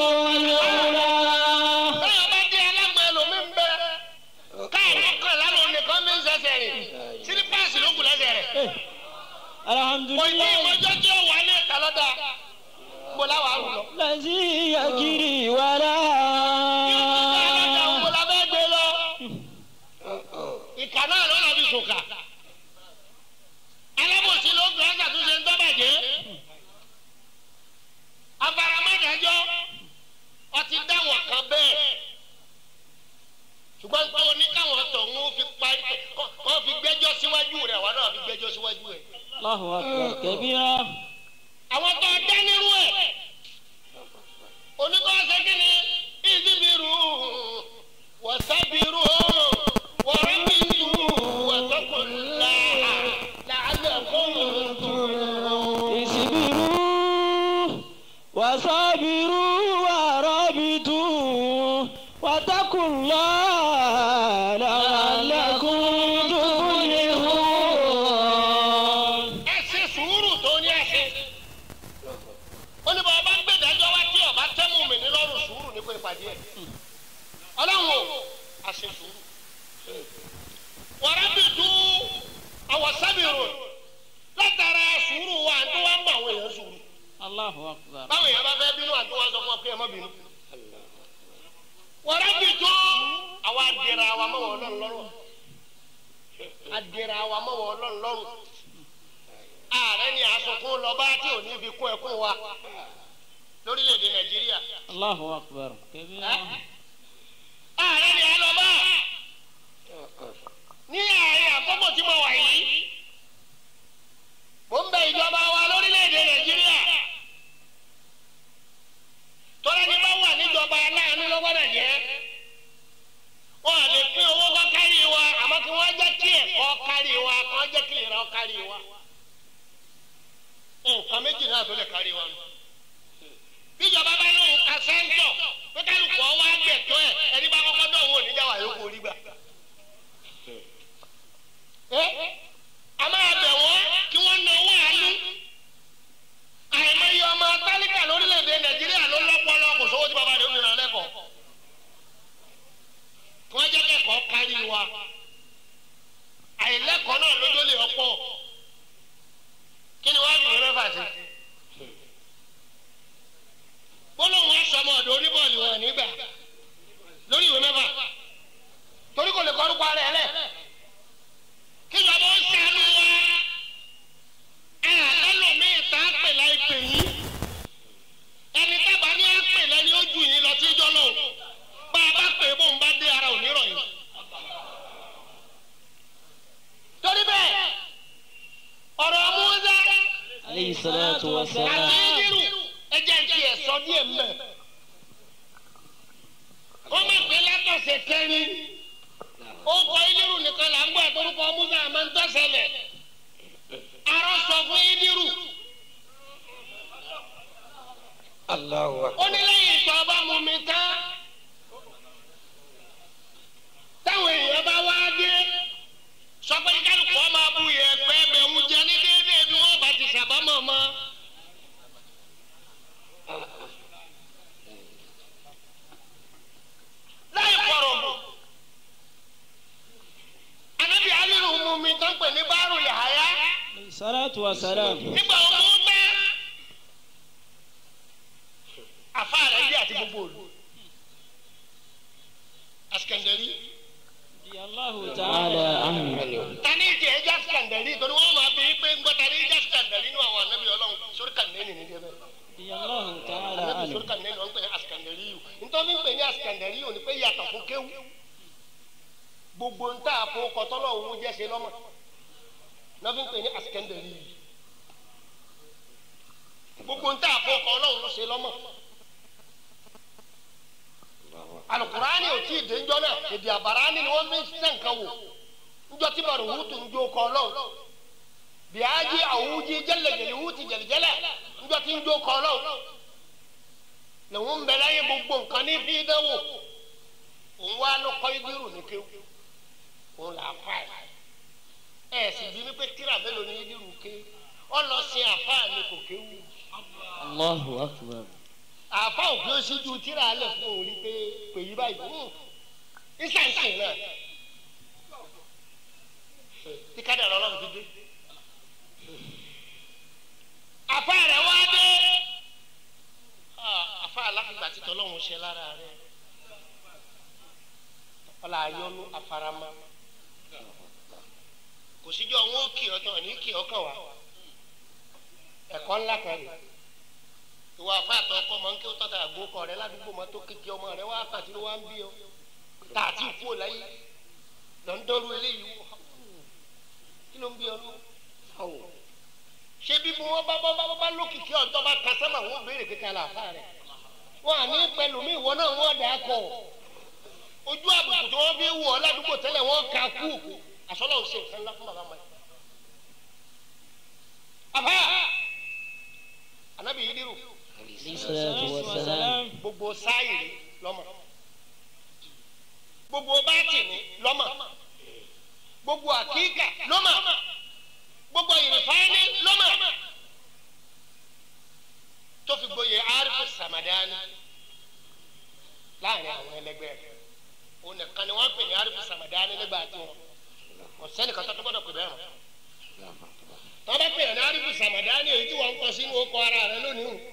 báyọ̀ bá dé alágbọ̀n ẹlòmíín bẹ káàdì kan lánàá nìkan mi ń ṣẹ̀ṣẹ̀ rìn sílípàsì ló kù lẹ́sẹ̀ rẹ̀. الحمد kò ní لله ìmọ̀jọ́ tí ó wà ní ìta lọ́dà mo láwa rù lọ. الذي يكري ولا ìta lọ́dà mo la fẹ́ gbé lọ. ìkà náà ló lọ fi sùkà. alábòsí ló gbé ọ́sà tó ṣe ń tọ́bàjẹ́. afaramádájọ́ ọtí dáwọn kan bẹ́ẹ̀. ṣùgbọ́n pé oníkàwọn tọ̀hún fi parí kọ́ fi gbẹ́jọ́ síwájú rẹ̀ wà náà fi gbẹ́jọ́ síwájú rẹ̀. الله أكبر كبيرا àwọn tó dá nírú ẹ̀ oníkọ́ ṣe kí ni ìdíbìrú wọ́sábìrú wọ́rọ́bìrú wọ́sọ́kùnlá làálẹ̀kùn اصبروا وصابروا ورابطوا واتقوا الله لعلكم تفلحون ẹ ṣe sùúrù tó ní ẹsẹ̀ ó ní bá ọba gbẹdájọ́ wá tí ọba tẹ́mú mi ní lọ́rùn sùúrù ní pé ìpàdé ẹ̀ ọlọ́run o a ṣe sùúrù wọ́rọ́bìrú àwọ̀sábìrú látara sùúrù wa àti wá ń bá àwọn èèyàn sùúrù. الله أكبر báwo yẹn bá fẹ́ bínú àti wọn sọ fún ọ pé ẹ má bínú. wọ́n rábì tó àwa adìrẹ àwa mọ̀ wọ́n lọ́rùn lọ́rùn adìrẹ àwa mọ̀ wọ́n lọ́rùn lọ́rùn ààrẹ ni àsọkún lọ́ba tí ò ní fi kún ẹkún wa lórílẹ̀‐èdè nàìjíríà الله أكبر كبيرا ààrẹ ni àlọ́ba ní ààrẹ àkókò tí mo wà yìí mo ń bẹ ìjọba wa lórílẹ̀‐èdè nàìjíríà tọ́lá ní bá wà níjọba aláàánú lọ́gbọ́dọ̀ jẹ́ wọn à lè pín owó kọ́ kárí wa àmọ́ kí wọ́n jẹ́ kí ẹ̀kọ́ kárí wa kí wọ́n jẹ́ kí ìlera kárí wa nǹkan méjì náà tó lè kárí wa nù bíjọba bá lóun ka sẹ́ńtọ̀ pé kálukú ọwọ́ àgbẹ̀tọ́ ẹ̀ ẹni bá kọ́kọ́ dọ̀ wọ́n oníjà wà yókù orí gbà. a máa bẹ̀ wọ́n kí wọ́n na owó àánú àìmọye ọmọ tálíkà lórílẹ̀‐èdè nàìjíríà ló lọ́pọlọ kò sówó tí bàbá rẹ̀ ó nira lẹ́kọ̀ọ́ kí wọ́n jẹ́ kẹ́kọ̀ọ́ kárí wa àìlẹ́kọ̀ọ́ náà lójó lè ọ̀pọ̀ kí ni wọ́n á dùn mẹ́fà sí gbólóhùn asọmọ ọ̀dọ̀ oníbọọlù wọn nígbà lórí ìwé mẹ́fà torí kò lè kọrúkọ rẹ lẹ kí bàbá ó sànú wa ẹlòmíì tá a pè láì pè yín ẹni tábà ní a pè lẹni ó ju yín lọ tí jọ lọ bá a bá pè é bóun bá dé ara òní rọ yìí torí bẹ́ẹ̀ ọ̀rọ̀ Mùsá عليه الصلاة àti والسلام ìdírù ẹjẹ ń tiẹ̀ sọ díẹ̀ mẹ́. wọ́n máa gbé látọ̀sẹ̀ kẹrin. ó kọ ìdírù nìkan là ń gbọ́ àtọ́rúkọ Musa àmọ́ ń tọ́sẹ̀lẹ̀. arọ sọ fún ìdírù. Allahu ó akbar. ní lẹ́yìn ìtọ́ ọba mú mi tán. táwọn èèyàn bá wá dé. sọ pé kálukú ọmọ abu yẹ pẹ́ bẹ̀ ń jẹ ní déédéé bí wọ́n bá ti sàbámọ̀ mọ́. láì kọ̀rọ̀ mọ́. Ànábì Aliru mú mi tán pè ní báàrù Yàháyá. عليه الصلاة والسلام Nígbà wo mú bẹ́? Àfa rẹ̀ yí àti gbogbo òlu. Asikandari. رضي الله تعالى عنه Tani ìjẹ́ ẹja Asikandari torí wọ́n máa bí pé ń gbọ́ tani ìjẹ́ Asikandari nínú àwọn ànábì Ọlọ́run sórí kànẹ́ẹ̀nì ní débẹ̀. رضي الله تعالى Ànábì عنه sórí kànẹ́ẹ̀nì wọ́n ń pè ní Asikandari yìí. Nítorí ń pè ní Asikandari yìí ò ní pé yàtọ̀ fún kéwù. Gbogbo ń tà fún kọtọ́lọ̀ òun jẹ́ ṣe lọ́mọ. Náà fi ń pè ní Asikandari yìí. gbogbo ń tà fún ọkọ ọlọ́run ló ṣe lọ́mọ. alukurani ò tí ì dé njọ́ náà èdè àbárání ni wọ́n fi ń ṣiṣẹ́ nǹkan wò njọ́ tí bàrù wútu ń jó ọkọ ọlọ́run bíájí àwùjí jẹ́lẹ̀jẹ̀lẹ̀ wúti jẹ̀lẹ̀jẹ̀lẹ̀ njọ́ tí ń jó ọkọ ọlọ́run lòun ń bẹ láyé gbogbo nǹkan ní fi dánwò òun wá ló kọ́ idiru ní kéwù òun là á fà ẹ̀ sì bí mi pé tíra mélòó ni idiru ké ọ lọ sin àfáà ni kò kéwu Allahu akbar. àfáà òkè ó sì ju tíra alẹ fún òun rí pé pè yí báyìí hùn ìsànsìn náà tí kádàrá ọlọ́run ti dé àfáà rẹ̀ wá dé Ah, àfáà aláfíìgbà tí tọ́lọ́run ṣe lára rẹ̀ ọlá ayọ́nú afarama kò síjọ́ wọn ó kì ọ́ tán ní kì ọ́ kàn wá ẹ̀kọ́ ńlá kan rè ìwà àfáàtọ̀ ọkọ mọ̀ ń kí ó tọ́ta àgbókọ rẹ ládùúgbò mọ́ tó kékeré ọmọ rẹ wá pàtí ló wá ń bí ọ tá a ti kú ò láyé lọ ń dọ́rú eléyìí wò kí ló ń bí ọ lọ ṣé bí wọn bá bá bá bá lókìkí ọ̀dọ́ bá ta sábà wọn béèrè kíkà láàfáà rẹ wọn à ní pẹ̀lú mi ìwọ náà wọn dà á kọ ojú àbùkù tí wọn fi wù ọ ládùúgbò tẹ́lẹ̀ wọn kà kú àsọlọ ò ṣe nǹkan ńlá fún bàbá mọ ẹ. àbá anabi yidiru Alayhi salatu wa salam. gbogbo sáyìrì lọ́mọ gbogbo bátìní lọ́mọ gbogbo àkíkà lọ́mọ gbogbo ìrìfáàní lọ́mọ tó fi gboyè arifu samadani láàrin àwọn ẹlẹgbẹ́ rẹ̀ òun nìkan ni wọ́n pè ní arifu samadani nígbà tí wọn kò sẹ́nìkan tó tó gbọ́dọ̀ pè bẹ́ẹ̀ mọ́ tọ́ bá pè ní arifu samadani èyí tí wọ́n ń kọ sínú ọkọ̀ ara rẹ̀ lónìí o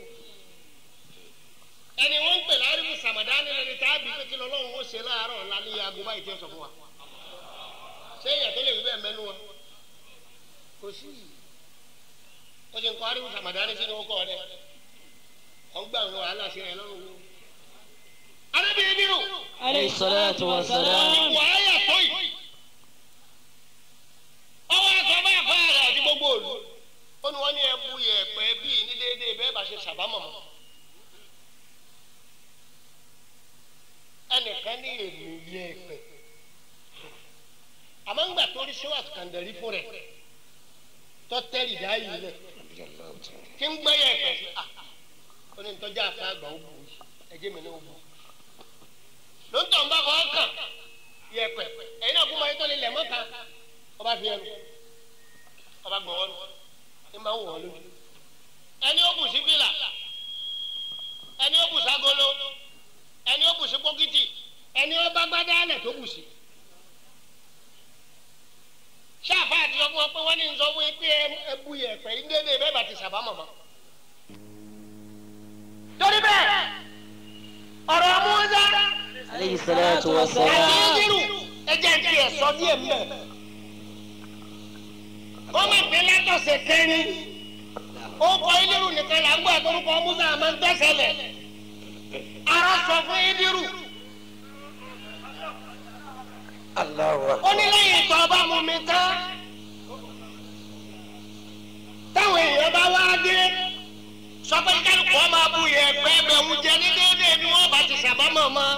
ẹni wọ́n ń pè ní arifu samadani lẹni tá a bí pé kí lọ́lọ́run ó ṣe láàárọ̀ ọ̀la ní aago báyìí tí ó sọ fún wa ṣé èèyàn tó lè wí bẹ́ẹ̀ mẹ́nu wa kò sí ó ṣe ń kọ́ arifu samadani sínú ọkọ̀ rẹ̀ ọ̀ ń gbà wọn wàhálà sí rẹ̀ lọ́rùn wo. arábìnrin nínú Alayhi salatu wa salam. wàhálà tó yìí ọwọ́ ẹ̀kọ́ bá fà rẹ̀ àti gbogbo òlu ó ní wọ́n ní ẹbu yẹ̀pẹ̀ bíi ní déédéé bẹ́ẹ̀ bá ṣe sàbámọ̀ mọ́ ẹnìkan ní èmi yẹ̀pẹ̀ àmọ́ ńgbà tó rí sọ́wọ́ àtúkàndẹ̀rí fún rẹ̀ tọ́tẹ́rì dá yìí lẹ̀ tí ń gbẹ́ yẹ̀pẹ̀ sí à ó ní ntọ́jà àfa àgbà ó bù yìí ẹjẹ́ mi ní ó bù ló ń tọ̀ ń bá kọ́ kàn yẹ̀pẹ̀ ẹ̀yin náà fún ma yín tó lè lẹ̀ mọ́ta ọba fi ẹnu ọba gbọ̀n wọn ní máa ń wọ̀ ọ́ lójú ẹni ó bù sí fìlà ẹni ó bù ságolo ẹni ó bù sí pókìtì ẹni ó bá gbádá alẹ̀ tó bù sí. ṣáàfà àti sọ fún wọn pé wọ́n ní sọ fún yín pé ẹ bu yẹ̀pẹ̀ yín déédéé bẹ́ẹ̀ bá ti sàbá mọ̀mọ́. torí bẹ́ẹ̀ ọ̀rọ̀ Mùsá Alayhi salatu wa àti salam. Ídírù ẹjẹ́ ti ẹ̀ sọ díẹ̀ mbẹ́. wọ́n máa pè látọ̀sẹ̀ kẹrin ó kọ Ídírù nìkan là ń gbọ́ àtọ́rúkọ Mùsá máa ń tẹ̀sẹ̀ lẹ̀ ara sọ fún Ídírù ó ní lẹ́yìn tó bá mú mi tán táwọn èèyàn bá wá dé sọ pé kálukú wọn máa bu yẹ̀pẹ̀ bẹ̀rù jẹ ní déédéé bí wọ́n bá ti sàbámọ̀ mọ́.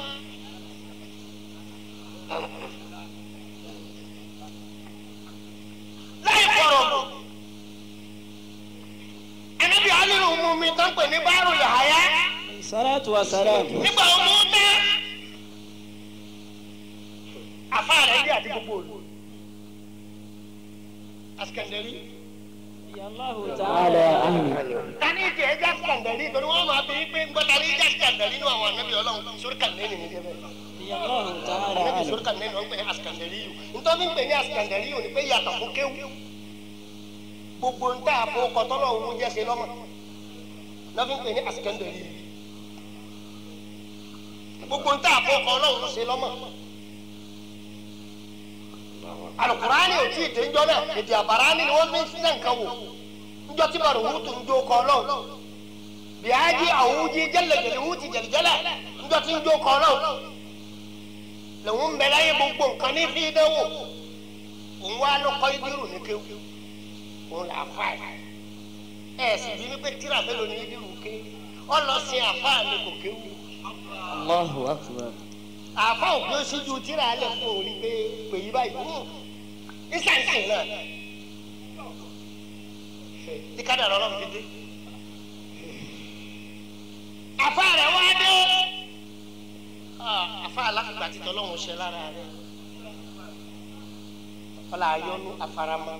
láì kọ̀rọ̀ mọ́ ẹnẹ́bí alírù mú mi tán pè ní báàrù yàháyá Alayhi salatu wa salam. nígbà wọn mú tán afá rẹ̀ dé àti gbogbo òlu asikandari Allahu ta'ala anhu. tani ìjẹ ẹjẹ asikandari torí wọn máa bí pé ńgbọ́ta ní ìjẹ asikandari nínú àwọn anábì ọlọ́run sórí kàlẹ́nì ní ìjẹ bẹ́ẹ̀ Allahu ta'ala anábì anhu. sórí kàlẹ́nì wọn pè ní asikandari yìí nítorí ń pè ní asikandari yìí ò ní pé yàtọ̀ fún kéwù gbogbo ń tà fún kọtọ́lọ̀ òun jẹ́ ṣe lọ́mọ náà fi ń pè ní asikandari yìí gbogbo ń tà fún kọ́ ọlọ́run ṣe lọ́mọ alukurani ò tí ì dé njọ́ náà èdè àbárání ni wọ́n fi ń sílẹ̀ nǹkan wò njọ́ tí bàrù wútu njó kọ́ ọlọ́run bíájí àwùjí jẹ́lẹ̀jẹ̀lẹ̀ wúti jẹ̀lẹ̀jẹ̀lẹ̀ njọ́ tí njó kọ́ ọlọ́run lòun ń bẹ láyé gbogbo nǹkan ní fi dánwò òun wá ló kọ́ ìdírù ní kéwù òun là á fà ẹ̀ ẹ̀ sì bí wípé tíra mélòó ní ìdírù ké ọlọ́sìn àfáà ni kò kéwù Allahu akbar. àfa òfin ó síjú tíra alẹ fún òun pé pè yí báyìí hùn nísànsìn náà tí ká dàrọ Ọlọ́run ti dé àfa rẹ wá dé àfa aláfíà títọ Ọlọ́run ṣe lára rẹ ọlá ayọ́nu afarama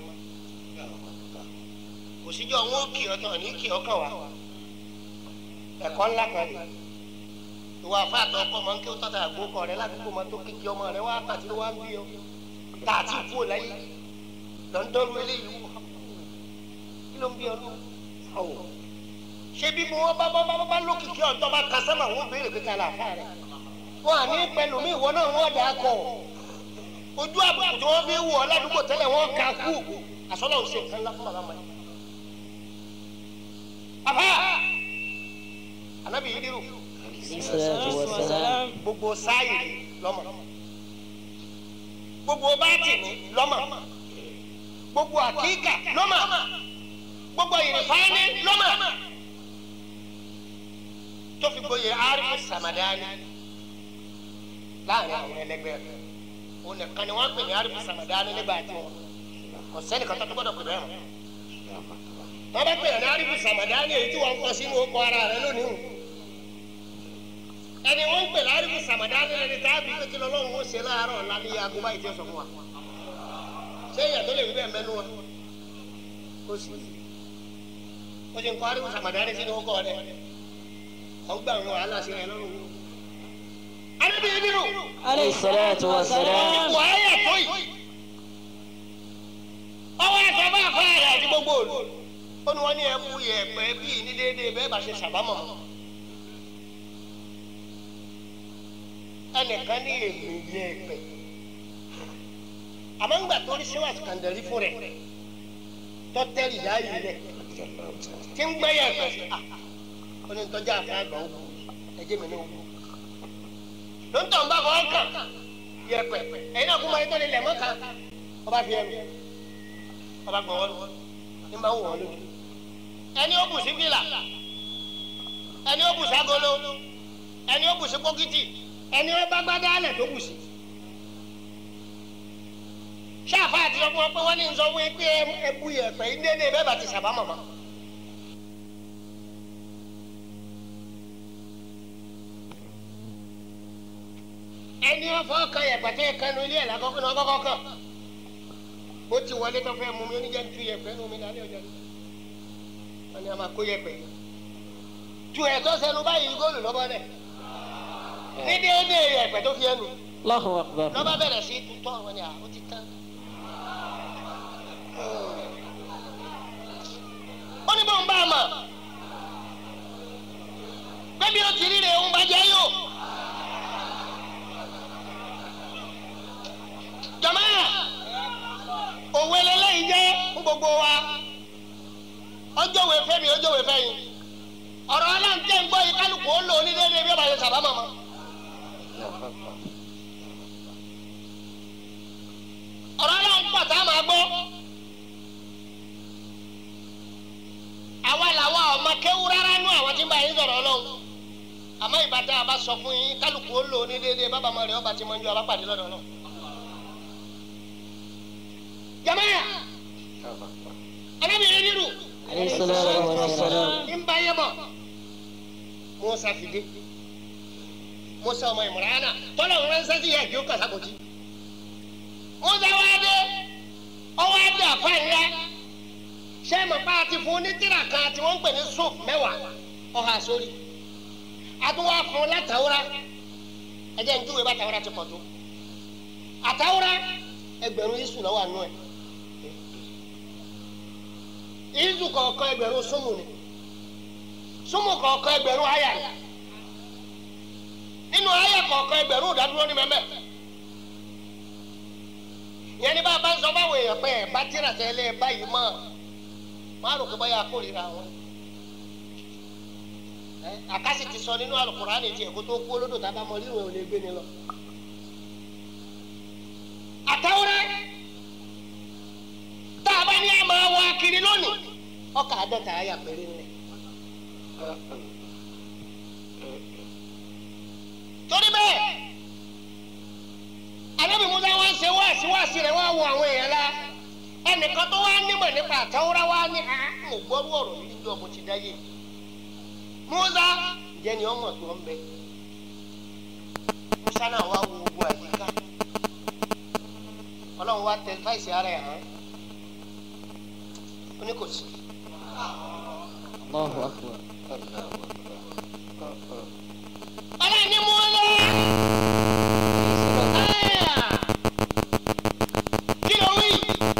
kò síjọ́ wọn ó kì ọ́ tán ní kì ọ́ kàn wá ẹ̀kọ́ ńlá kan rè ìwà àfáàtọ̀ ọkọ máa ń kí ó tọ́ta àgbókọ rẹ ládùúgbò máa tó kékeré ọmọ rẹ wá tàbí ló wá ń bí ọ tá àti ìkú ò láyé lọ́ńdọ́rù eléyìí wò kí ló ń bí ọ lọ ọ̀wọ̀ ṣé bí mo wọ́n bá bá bá bá lókìkí ọ̀tọ́ bá ka sẹ́mà wọ́n béèrè pé ta làáfà rẹ̀ wọn à ní pẹ̀lú mi ìwọ náà wọ́n dà á kọ̀ ojú àbùkù tí wọ́n fi wọ̀ ọ́ ládùúgbò tẹ́lẹ̀ wọ́n ka kú àsọlọ́ ò ṣe nǹkan ńlá fún bàbá mọ́ àbá anabi idiru Salatu wa salam. gbogbo sáyì lọ́mọ gbogbo bátìní lọ́mọ gbogbo àkíkà lọ́mọ gbogbo ìrìfáàní lọ́mọ tó fi gboyè arifu samadani láàrin àwọn ẹlẹgbẹ́ rẹ̀ òun nìkan ni wọ́n pè ní arifu samadani nígbà tí wọn kò sẹ́ni kan tó tó gbọ́dọ̀ pè bẹ́ẹ̀ mọ́ wọ́n bá pè ní arifu samadani èyí tí wọ́n kọ sínú ọkọ̀ ara rẹ̀ lónìí o ẹni wọ́n pè ní arifu samadani lẹni tá a bí pé kí lọ́lọ́run ó ṣe láàárọ̀ ọ̀la ní aago báyìí tí ó sọ fún wa ṣé èèyàn tó lè wí bẹ́ẹ̀ mẹ́nu wa kó sí ó ṣe ń kọ́ arifu samadani sínú ọkọ̀ rẹ̀ ọgbà àwọn wàhálà sí rẹ̀ lọ́rùn anabi nínú Alayhi salatu wa salam. ipò ayé tó yìí ọwọ́ ẹ̀sọ́ bá fà rẹ̀ àti gbogbo òlu ó ní wọ́n ní ẹ̀kú yẹ ẹ̀pẹ́ bíi ní déédéé bẹ́ẹ̀ bá ṣe ṣàbámọ̀ ẹnìkan ní èmi yẹ ẹ̀pẹ́ àmọ́ ńgbà tó rí síwájú kàndẹ̀rí fún rẹ̀ tọ́tẹ́rì dá yìí rẹ̀ tí ń gbẹ́yẹ̀ ẹ̀pẹ́ sí à ó ní tọ́jà àfẹ́ àgbà ó kú ẹjẹ́ mi ní ó kú lóńtọ̀ ń bá fọ́ kàn yẹpẹ ẹ̀yin náà kú máa ń tọ́lé lẹ̀ mọ́ka ọba fi ẹnu ọba gbọ̀n wọ́n ní máa ń wọ̀ ọ́ lójú ẹni ó bù sí fìlà ẹni ó bù sí agolo ẹni ó bù sí pókítì ẹni ó bá gbádá alẹ̀ tó bù sí. ṣáàfà àti ọmọ pé wọ́n ní sọ fún yín pé ẹ bu yẹpẹ yín déédéé bẹ́ẹ̀ bá ti sàbámọ̀ mọ́. ẹni ọfọ kan yẹpẹtẹ kanu ilé ẹ lakọkọ ní ọkọkọ kan ó ti wọlé tó fẹ́ mú mi oníjẹ ń tu yẹpẹ ní omi lálẹ́ ọjọ́ yìí wọn ni a máa kó yẹpẹ tu ẹ tó sẹnu báyìí góòlù lọ́bọ̀ dẹ̀ ní déédéé yẹpẹ tó fi ẹnu Allahu akbar. lọ́ba bẹ̀rẹ̀ sí tutọ́ wọn ni à ó ti tán. ó ní bóun bá a mọ̀ bẹ́ẹ̀ bí ó ti rí rẹ̀ ń bàjẹ́ yóò. jọmọ òwe lẹlẹyìn jẹ fún gbogbo wa ọjọwé fẹmi ọjọwé fẹyìn ọ̀rọ̀ aláǹtẹ ń gbọ́ yìí kálukú ó lò ní déédéé bí ó bá yẹ sábà mọmọ. ọ̀rọ̀ aláǹpọ̀ tá a máa gbọ́ àwa làwa ọmọ kéwú rárá nú àwọn tí ń bá yín sọ̀rọ̀ ọlọ́run àmọ́ ìbátan àbá sọ fún yín kálukú ó lò ní déédéé bábà máa rẹ̀ ọba tí mo ń jọ abápàdé lọ́dọ̀ ọlọ́run jamaya alábìrin nínú Alayhi salatu wa salam. nba yẹ bọ musa fìdí musa ọmọ ìmọ̀ràn tọ́lá òun ránṣẹ́ sí yẹ kí ó kàṣà kòtì musa wá dé ọwọ́ adé àfáàyà sẹ́mi pa àti fún ní tírà kan tí wọ́n ń pè ní sùf mẹ́wàá ọ̀hà sórí àtúwà fún látàwúrà ẹ̀jẹ̀ ń júwèé bá tàwúrà ti pọ̀ tó àtàwúrà ẹgbẹ̀rún yíṣù lọ́wọ́ àánú ẹ̀ yíṣù kọ̀ọ̀kan ẹgbẹ̀rún súnmù ni súnmù kọ̀ọ̀kan ẹgbẹ̀rún àyà ni nínú àyà kọ̀ọ̀kan ẹgbẹ̀rún ìdádúró ní mẹ́mẹ́ ìyẹn ní bá a bá ń sọ báwo èèyàn pé ẹ̀ bá tíra tẹ́lẹ̀ báyìí mọ́ máa rò pé báyà kórìíra wọn àkásì ti sọ nínú Al-Qur'ani tiẹ̀ kó tó kú olódò tá a bá mọ rírun ẹ̀ ò lè gbé ni lọ àtàwọrẹ tá a bá ní àmọ́ wa kiri lónìí ọkà àádọ́ta àyà péré ńlẹ̀. torí bẹ́ẹ̀ alábì musa wá ń ṣe wáàsí wáàsí rẹ̀ wá wo àwọn èèyàn la ẹnìkan tó wá nímọ̀ nípa àtàwọrẹ wá ní mo gbọ́rú ọ̀rọ̀ yìí jọ mo ti dáyé musa jẹ́ni ọmọ tó ń bẹ musa náà wá wo gbogbo àyíká ọlọ́run wá tẹ fáìsì ara ẹ̀ hàn ó ní kò sí. الله أكبر ọlọ́run ní mú lọ. kí ló wí.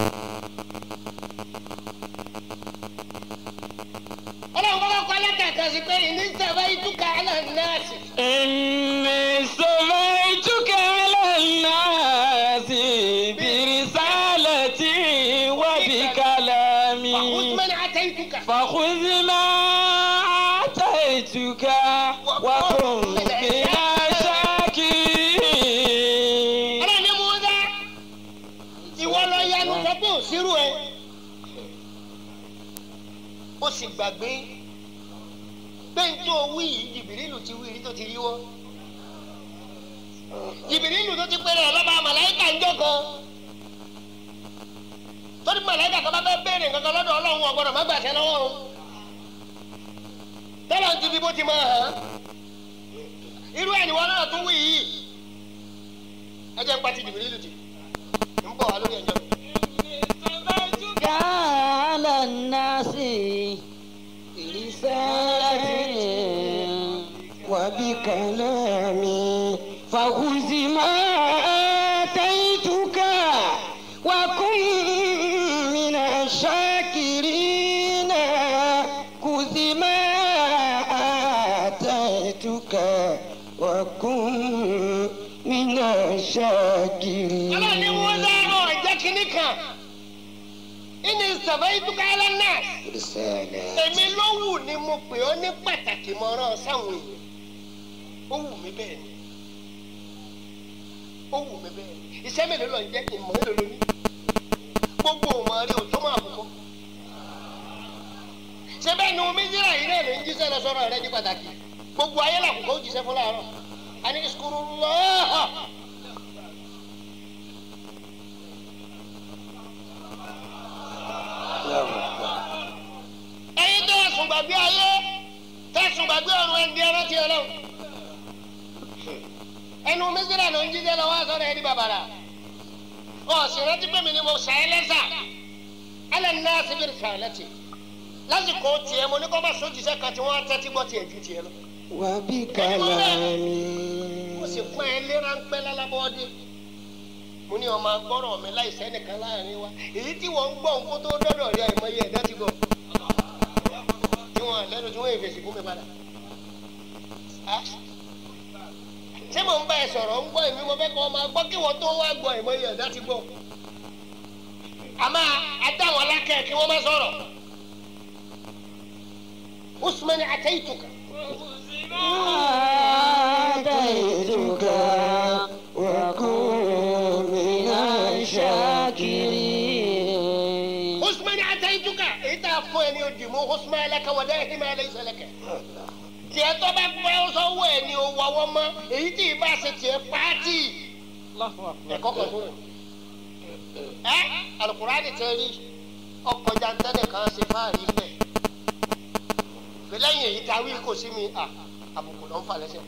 ọlọ́run kọ́kọ́ kọ́ lẹ́tà sí pé ìní sábà ìtúkà àlọ́ náà sí. إني سميتك على الناس برسالتي وبكلامي àkútùmẹ́ni àtẹ̀yìntúkà. فخذ ما آتيتك وكن من الشاكرين ọlọ́run ní mú dá. ìwọ lọ yanu sọ pé òsírù ẹ. ó sì gbàgbé pé n tó wí yìí jìbìrìlù ti wí rí tó ti rí wọ́. jìbìrìlù tó ti pèrè ọlọ́ba màláìkà ń jọ̀kan. torí màláìkà kan bá fẹ́ béèrè nǹkan lọ́dọ̀ ọlọ́run ọ̀gbọ́dọ̀ má gbàṣẹ lọ́wọ́ o. tọ́lá ti fi bó ti máa hàn. irú ẹ̀ ni wọn náà tún wí yìí. ẹ jẹ́ ń pa ti jìbìrìlù jì. ń bọ̀ wá lórí ẹjọ́. على الناس برسالتي وبكلامي فخذ ما آتيتك وكن من الشاكرين خذ ما آتيتك وكن من الشاكرين ọlọ́run ní wọ́n dárò ẹ̀jẹ̀ kínní kan ìní ìsàbẹ̀ ìdúkà ẹlẹ́ náà رسالة èmi ló wù ni mo pè ọ́ ní pàtàkì mọ́rán sáwọn èèyàn ó wù mí bẹ́ẹ̀ ni ó wù mí bẹ́ẹ̀ ni iṣẹ́ mélòó lọ ń jẹ́ ìmọ̀ mélòó ló ní gbogbo òmò rí o tó máa bù kọ́ ṣé bẹ́ẹ̀ ni omi yíra yìí náà ló ń jíṣẹ́ lọ sọ́rọ̀ rẹ ní pàtàkì gbogbo ayé làkùkọ ó jíṣẹ́ fún láàárọ̀ àní ìṣukúrú lọ́ọ́ ẹyin tó ẹsùn gbàgbé ayé tẹsùn gbàgbé ọrùn ẹni ẹran ti Ọlọ́run ẹnu mísírà ló ń jíjẹ lọ́wọ́ àsọ̀rọ̀ ẹni bàbàrà ọsìn rántí pé mi ni mo sàyẹ lẹsà alẹ náà sì bẹ̀rẹ̀ sàyẹ lẹtì lásìkò tiẹ̀ mo ní kọ́ bá sójúṣe kan tí wọ́n tẹ́tí gbọ́ tiẹ̀ ju tiẹ̀ lọ وبكلامي mo sì pọ́n ẹ lé ráńpẹ́ lálábọ́ọ́dé mo ní ọmọ agbọ́rọ̀ mi láìsẹ́ nìkan láàrin wa èyí tí wọ́n ń gbọ́ nǹkó tó dọ́dọ̀ rí àìmọye ẹ̀dá ti gbọ́ tí wọ́n lẹ́nu tí wọ́n èfèsì fún mi padà. Á? ṣé mò ń bá ẹ sọ̀rọ̀ ń gbọ́ èmi mo fẹ́ kọ́ ọmọ gbọ́ kí wọ́n tó wá gbọ́ àìmọye ẹ̀dá ti gbọ́. àmọ́ adá wọn lákẹ́ kí wọ́n má sọ̀rọ̀. usman ataytuka آتيتك وكن من الشاكرين usman ataytuka èyí tá a fún ẹ ní odi mú usman laka wà dá ẹhìn máa lè ṣẹlẹ̀ kẹ. tiẹ̀ tó bá gbọ́ sọ́wọ́ ẹ̀ ní owó àwọn ọmọ èyí tí ì bá ṣe tiẹ̀ pàtì. ẹ̀kọ́ kan fún mi. ẹ alukurani tẹ rí ọkọ̀ jantẹ́nì kan ṣe fáàrí fẹ́. lẹ́yìn èyí tá a wí kò sí mi à àbùkù ló ń fà lẹ́sẹ̀.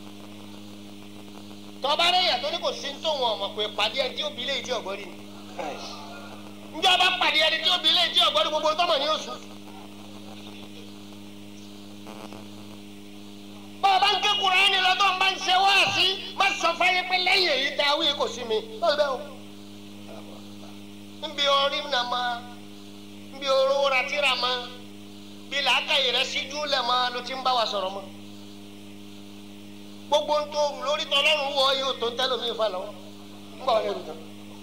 tọ́ba rẹ̀ yàtọ̀ ní kò sí ní tòun ọmọ pé pàdé ẹ̀ tí ó bí lé ìdí ọ̀gbọ́n rí ni njẹ́ ọba pàdé ẹni tí ó bí ilé tí ọ̀gbọ́n ní gbogbo tọ́mọ̀ ní oṣù. bá a bá ń ké Kùránì lọ́tọ̀ ń bá ń ṣe wá sí má sọ fáyé pé lẹ́yìn èyí tá a wí kò sí mi. báwo bẹ́ẹ̀ o. nbí orí nà má nbí oró ratira má bí làákàyè rẹ síjú lẹ̀ má ló ti ń bá wa sọ̀rọ̀ mọ́. gbogbo ń tó rù lórí tọ́lọ́run wọ yóò tó ń tẹ́lómi ìfà lọ́wọ́ ń bọ̀ ọ́ lẹ́rù tán.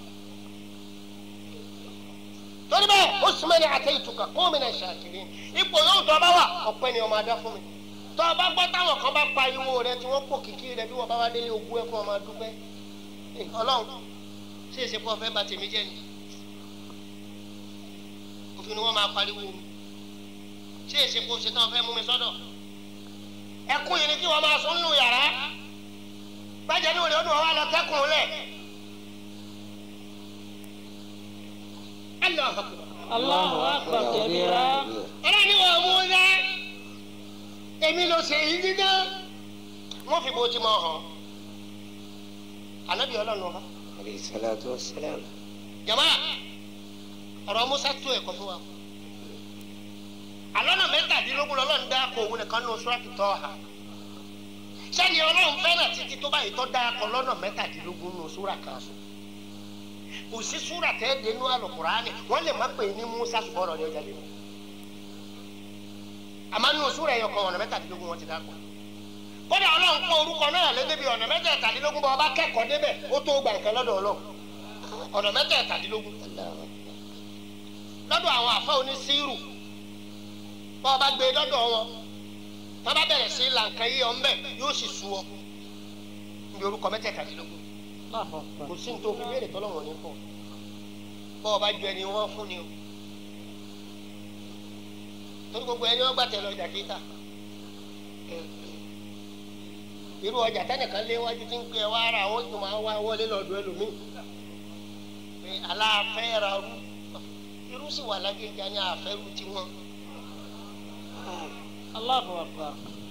torí bẹ́ẹ̀ ó sì mẹ́ni àtẹ ìtukà kó mi náà ṣàkiri ipò yóò tọ́ bá wà ọ̀pẹ ni ọmọ adá fún mi tọ́ bá gbọ́ táwọn kan bá pariwo rẹ tí wọ́n pò kìkì rẹ bí wọ́n bá wá délé ogún ẹ̀ fún ọmọ adúpẹ́ Eh, ọlọ́run ṣé èsì pọ̀ fẹ́ bà tèmi jẹ́ ni òfin ni wọ́n máa pariwo mi ṣé èsì pọ̀ ṣe tán fẹ́ mú mi sọ́dọ̀ ẹkún yìí ni kí wọ́n máa sún nù yàrá bàjẹ́ ní òde ó dùn ọ́ wá lọ kẹ́kùn lẹ̀ Allahu Akbar. الله أكبر كبيرا ọlọ́run ni wọ́n mú un dá èmi ló ṣe yìí dídá wọ́n fi bó ti mọ̀ hàn ànábì ọlọ́run ọba عليه الصلاة والسلام jama ọ̀rọ̀ musa tó ẹ̀kọ́ fún wa alọ́nà mẹ́tàdínlógún lọ́lọ́run dá kó òun nìkan nù sùràtù Tọ́hà sẹ́ni ọlọ́run fẹ́ràn títí tó báyìí tó dá kọ́ lọ́nà mẹ́tàdínlógún nù sùrà kan sùn kò sí sùrà tẹ́ dénú àlùkùránì wọ́n lè má pè ní musa ṣùgbọ́n ọ̀rọ̀ ni ọjà lè mú àmọ́ nù sùrà ẹ̀yọ̀ kan ọ̀nà mẹ́tàdínlógún wọn ti dá kọ́ kódà ọlọ́run kó orúkọ náà lé débi ọ̀nà mẹ́tẹ̀ẹ̀tàdínlógún bá ọba kẹ́kọ̀ọ́ débẹ̀ ó tó gbà nǹkan lọ́dọ̀ ọlọ́run ọ̀nà mẹ́tẹ̀ẹ̀tàdínlógún lọ́dọ̀ àwọn àfa onísírù bá ọba gbé lọ́dọ̀ wọn tá bá bẹ̀rẹ̀ sí làǹkà yíyọ ńbẹ yóò sì sú ọ ní orúkọ mẹ́tẹ̀ẹ̀tàdínlógún kò sí ní tó fi béèrè tọ́lọ́wọ̀n ní fún bá ọba ju ẹni wọn fún ni o torí gbogbo ẹni wọn gbà tẹ lọ ìjà kíta irú ọjà tẹnìkan léwájú tí ń pè wá ara àwọn tó máa wá wọlé lọ́dọ̀ ẹlòmíì pé aláàfẹ́ ra rú irú sì wà lágbèjà ní àfẹ́rù tiwọn. Allahu akbar.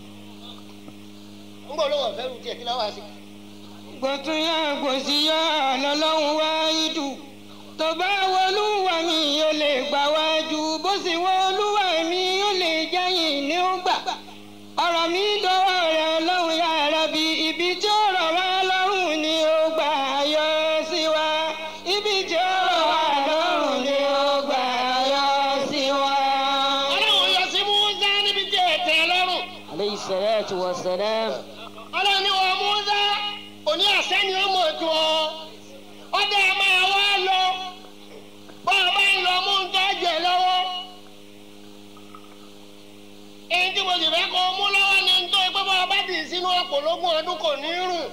ń bọ̀ lọ́wọ́ àfẹ́rù tiẹ̀ kí láwá sí. gbọ̀tún yá gbòsí yá lọ́lọ́run wá ìdù tó bá wọlúwa mi yóò lè gbà wájú bó sì wọlúwa mi yóò lè jẹ́yìn ní ó gbà ọ̀rọ̀ mi dọ́wọ́ rẹ̀ ọlọ́run yá Rabbi ibi tí ó rọ̀ wá lọ́rùn ni ó gbà yọ sí wa ibi tí ó rọ̀ wá lọ́rùn ni ó gbà yọ sí wa. ọlọ́run yọ sí Musa níbi tí ẹ̀ tẹ́ lọ́rùn. Alayhi salatu wa salam. ọlọ́run ní wọ́n Musa òní àṣẹ ni ó mọ̀ tó ọ. ọdẹ ẹ máa wá lọ bọ́ ọ bá ń lọ mú ń tọ́jẹ̀ lọ́wọ́. èyí tí mo sì fẹ́ kó o mú lọ́wọ́ ni ń tó ẹ pé bọ́ ọ bá dì í sínú ọ̀pọ̀ lógún ọdún kò ní rùn.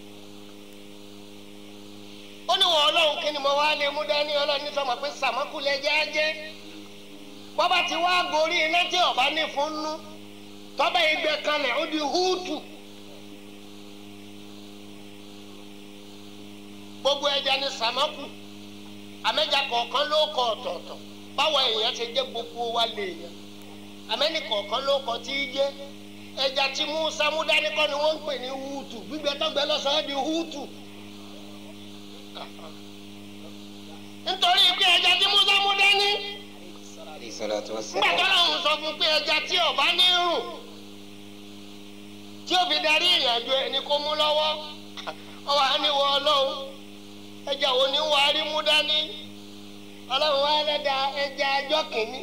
ó ní wọ́n ọlọ́run kí ni mo wá lè mú dání ọlọ́run ní sọmọ pé sàmọ́kùlẹ̀ jẹ́jẹ́ bọ́bá ti wá gorí iná tí ọba ní fún nú tọ́bẹ̀ ìgbẹ́ kanlẹ̀ ó di húùtù. gbogbo ẹja ní sàmọ́kù àmẹ́jà kọ̀ọ̀kan ló kọ ọ̀tọ̀ọ̀tọ̀ báwo èèyàn ṣe jẹ́ gbogbo wa lè yàn àmẹ́ni kọ̀ọ̀kan ló kọ tí í jẹ́ ẹja tí Musa mú dání kọ́ ni wọ́n ń pè ní húùtù gbígbẹ tọ́gbẹ́ lọ́sọ̀ọ́ di húùtù. nítorí pé ẹja tí Musa mú dání nígbà tó lọ́hùn sọ fún pé ẹja tí ọba ní rùn tí ó fi darí ìrìn àjò ẹni kó mú lọ́wọ́ ọwọ́ á ní wọ ọlọ́run ẹja wo ni wàá rí mú dání ọlọ́run wá lẹ́dà ẹja ajọ́ kìíní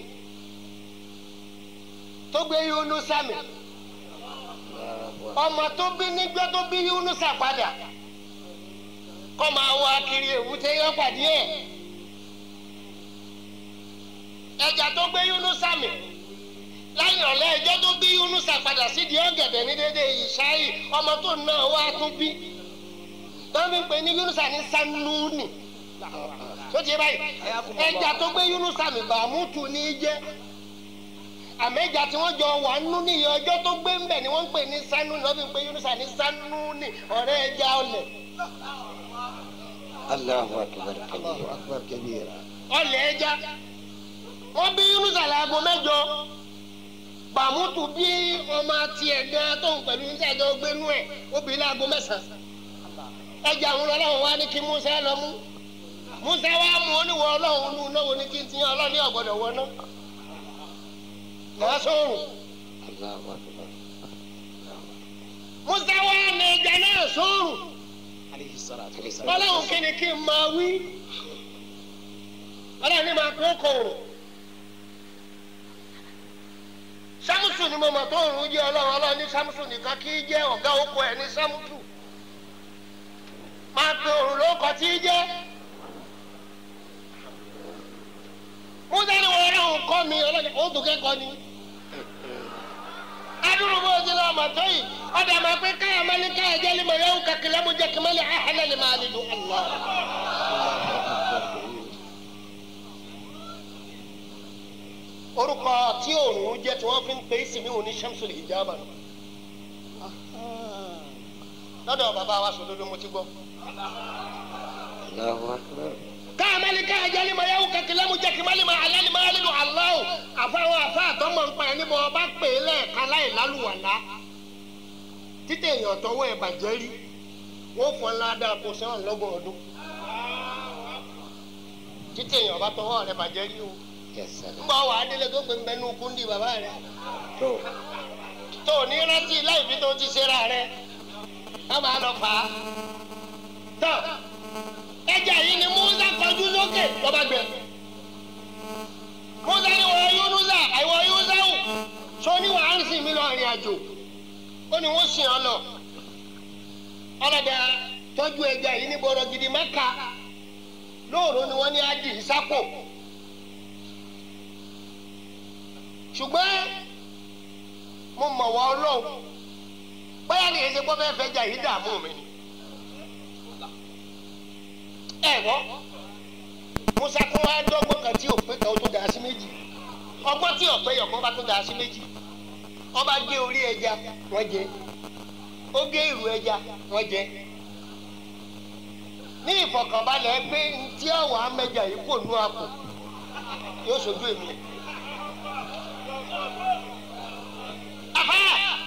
tó gbé Yunusa mì ọmọ tó bí nígbà tó bí Yunusa padà kọ́ máa wá kiri èwúté yọ pàdé ẹ̀ ẹja tó gbé Yunusa mì lẹ́yìn ọ̀lẹ́ ẹjọ́ tó bí Yunusa padà sídìí ọ̀gẹ̀dẹ̀ ní dédé ìṣáyì ọmọ tó náà wá tún bí wọ́n fi ń pè ní Yunusa ní sanúùnì tó ti báyìí ẹja tó gbé Yunusa mì bàmútù ní í jẹ́ àmẹ́jà tí wọ́n jọ wà nínú níyì ọjọ́ tó gbé ń bẹ̀ ni wọ́n ń pè ní sanúùnì wọ́n fi ń pè Yunusa ní sanúùnì ọ̀rẹ́ ẹja ọ̀lẹ̀ Allahu akbar kabira. ọ̀lẹ̀ ẹja wọ́n bí Yunusa láago mẹ́jọ bàmútù bí ọmọ tiẹ̀ gan tóun pẹ̀lú níta ìjọ gbénú ẹ̀ ó bí láago mẹ́sàn-án ẹja àwọn ọlọ́run wá ní kí Musa lọ mú Musa wá mú oníwọ̀ ọlọ́run nù náà wọ́n ní kí n ti yan ọlọ́run ní ọ̀gbọ́dọ̀ wọ náà lọ́wọ́ sóòrùn Allahu akbar. Musa wá ní ẹja náà sóòrùn Alayhi salatu wa salam. ọlọ́run kí ni kí n máa wí ọlọ́run ní máa kó kòrò sámúsù ni mo mọ̀ tó òrùn jẹ́ ọlọ́run ọlọ́run ní sámúsù nìkan kí í jẹ́ ọ̀gá oko ẹ̀ ní sámúsù máa pe òrùn ló kọ tí í jẹ́ Musa ni wọ́n ọlọ́run kọ́ mi ọlọ́run ó dùn kẹ́kọ̀ọ́ ni adúrú bó ti lọ́ọ́ mọ̀ tó yìí ọ̀dà máa pé káyọ̀ máa ní káyọ̀ jẹ́ lima yẹ́wò kakilẹ́ mo jẹ́ kìmẹ́lì ahẹ́lẹ́ ni máa nílò Allah. orúkọ tí òòrùn jẹ́ tí wọ́n fi ń pe ìsinmi òní shamsul hijaba nù. lọ́dọ̀ bàbá wa sòdodo mo ti gbọ́. Allahu akbar. káyọ̀ máa ní káyọ̀ jẹ́ lima yẹ́wò kakilẹ́ mo jẹ́ kìmẹ́lì máa alẹ́ ni máa nílò Allah. àfáwọn àfa àtọ́mọ̀ ń pa ẹ̀ níbo ọba pè é lẹ́ẹ̀kan láì lálùwàlá títẹ̀ èèyàn tọwọ́ ẹ̀ bàjẹ́ rí wọ́n fọ́n ńlá dáa kó sẹ́wọ̀n lọ́gbọ̀n ọdún. títí èèyàn bá tọwọ́ rẹ bàjẹ́ rí o Yes, sir. ńgbà wà á délé tó gbé mbẹ́nu kúndì bàbá rẹ tó tó o ní rántí láì fi tó ti ṣera rẹ ká máa lọ fà á tán ẹja yìí ni musa kọjú sókè lọ́ba gbẹ musa ni wọ́n yunusa àìwọ̀ yunusau sọ ni wàá ń sìn mí lọ ìrìn àjò ó ní wọ́n sìn ọ lọ ọlọ́dà tọ́jú ẹja yìí ní bọ̀rọ̀ gidi mẹ́ka lóòrò ni wọ́n ní adi ìsápò ṣùgbọ́n mo mọ̀ wọ́n ọlọ́run bóyá kì í ṣe gbọ́ bẹ́ẹ̀ fẹ́ jà yìí dààmú mi ni. ẹ gbọ́ musa tó wá dọ́gbọ́n kan tí òpin kan ó tó dà sí méjì ọgbọ́n tí ọ̀pẹ yọ̀kan bá tó dà sí méjì ọba gé orí ẹja wọ́n jẹ ó gé ìrù ẹja wọ́n jẹ ní ìfọ̀kànbalẹ̀ pé ntí ọ̀wọ́ amẹ́jà yìí kò nú àpò yóò ṣojú èmi. Aha!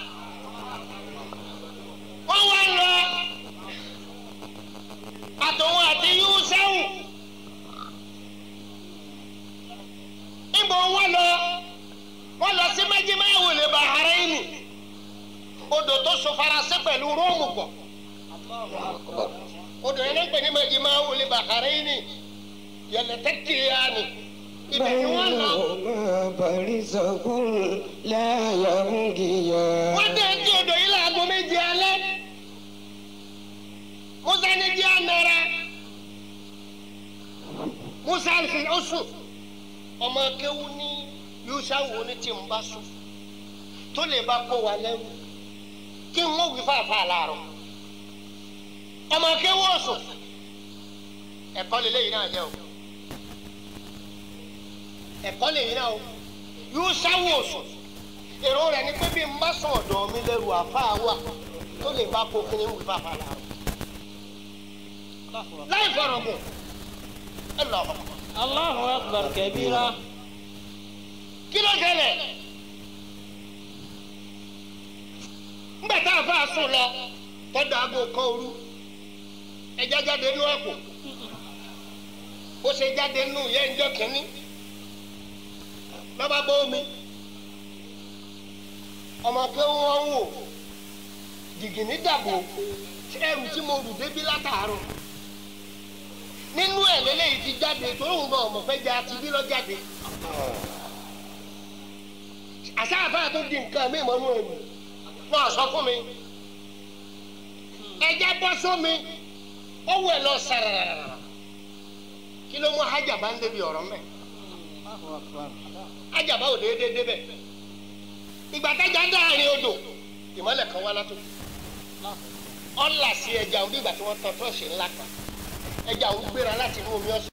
wọ́n wá lọ àtòwọn àti yúúsẹ́wù níbo wọ́n lọ wọ́n lọ sí méjìmáwò lè Bahrain odò tó so faransé pẹ̀lú róòmù pọ̀ odò yẹn ń pè ní méjìmáwò lè Bahrain yẹlẹ tẹ́kìlíyà ni ibẹ̀ ni wọ́n lọ. بينهما برزخ لا يبغيان wọ́n dé tí odò yìí láago méje alẹ́ musa ní jí anara musa fi ó sùn ọmọ akéwu ní yusawu ní tí n bá sùn tó lè bá kó wa lẹ́rù kí n mọ̀ wí fàáfàá láàárọ̀ ọmọ akéwu ó sùn ẹ̀kọ́ lélẹ́yìn náà jẹ́ o ẹ̀kọ́ lèyìn náà o yusawu ó sùn èrò rẹ̀ ni pé bí n bá sùn ọ̀dọ̀ mi lẹ́rù àfáà wà tó lè bá kó kí n wí fàáfàá láàárọ̀ láì fọ̀rọ̀ gùn ẹ lọ. Allahu akbar kabira. kí ló ṣẹlẹ̀ ńgbà tá a fà sùn lọ tọ́jú aago kan òru ẹja jáde nú àpò ó ṣe jáde nú ìyá ìjọ kìíní lọ́ba bọ́ omi ọmọ pé wọ́n ń wò jìgìní dàbò ẹrù tí mo rù débi látàárọ̀ nínú ẹ̀ lélẹ́yìí ti jáde tó ń bọ̀ ọmọ fẹ́ ja ti bí lọ jáde àsáàfáà tó di nǹkan mi mọ́nú ẹ̀mí wọ́n sọ fún mi ẹja bọ́ sómi ó wẹ̀ lọ sàràràrà kí ló mú hajjaba ń débi ọ̀rọ̀ mẹ́ hajjaba ò déédéé débẹ̀ ìgbà tájà dáàrin odò ìmọ̀lẹ̀ kan wá látò ọ̀là sí ẹja òun bí ìgbà tí wọ́n tán tọ́ọ̀ṣì ńlá kan ẹja òun gbéra láti inú omi ọ̀sán.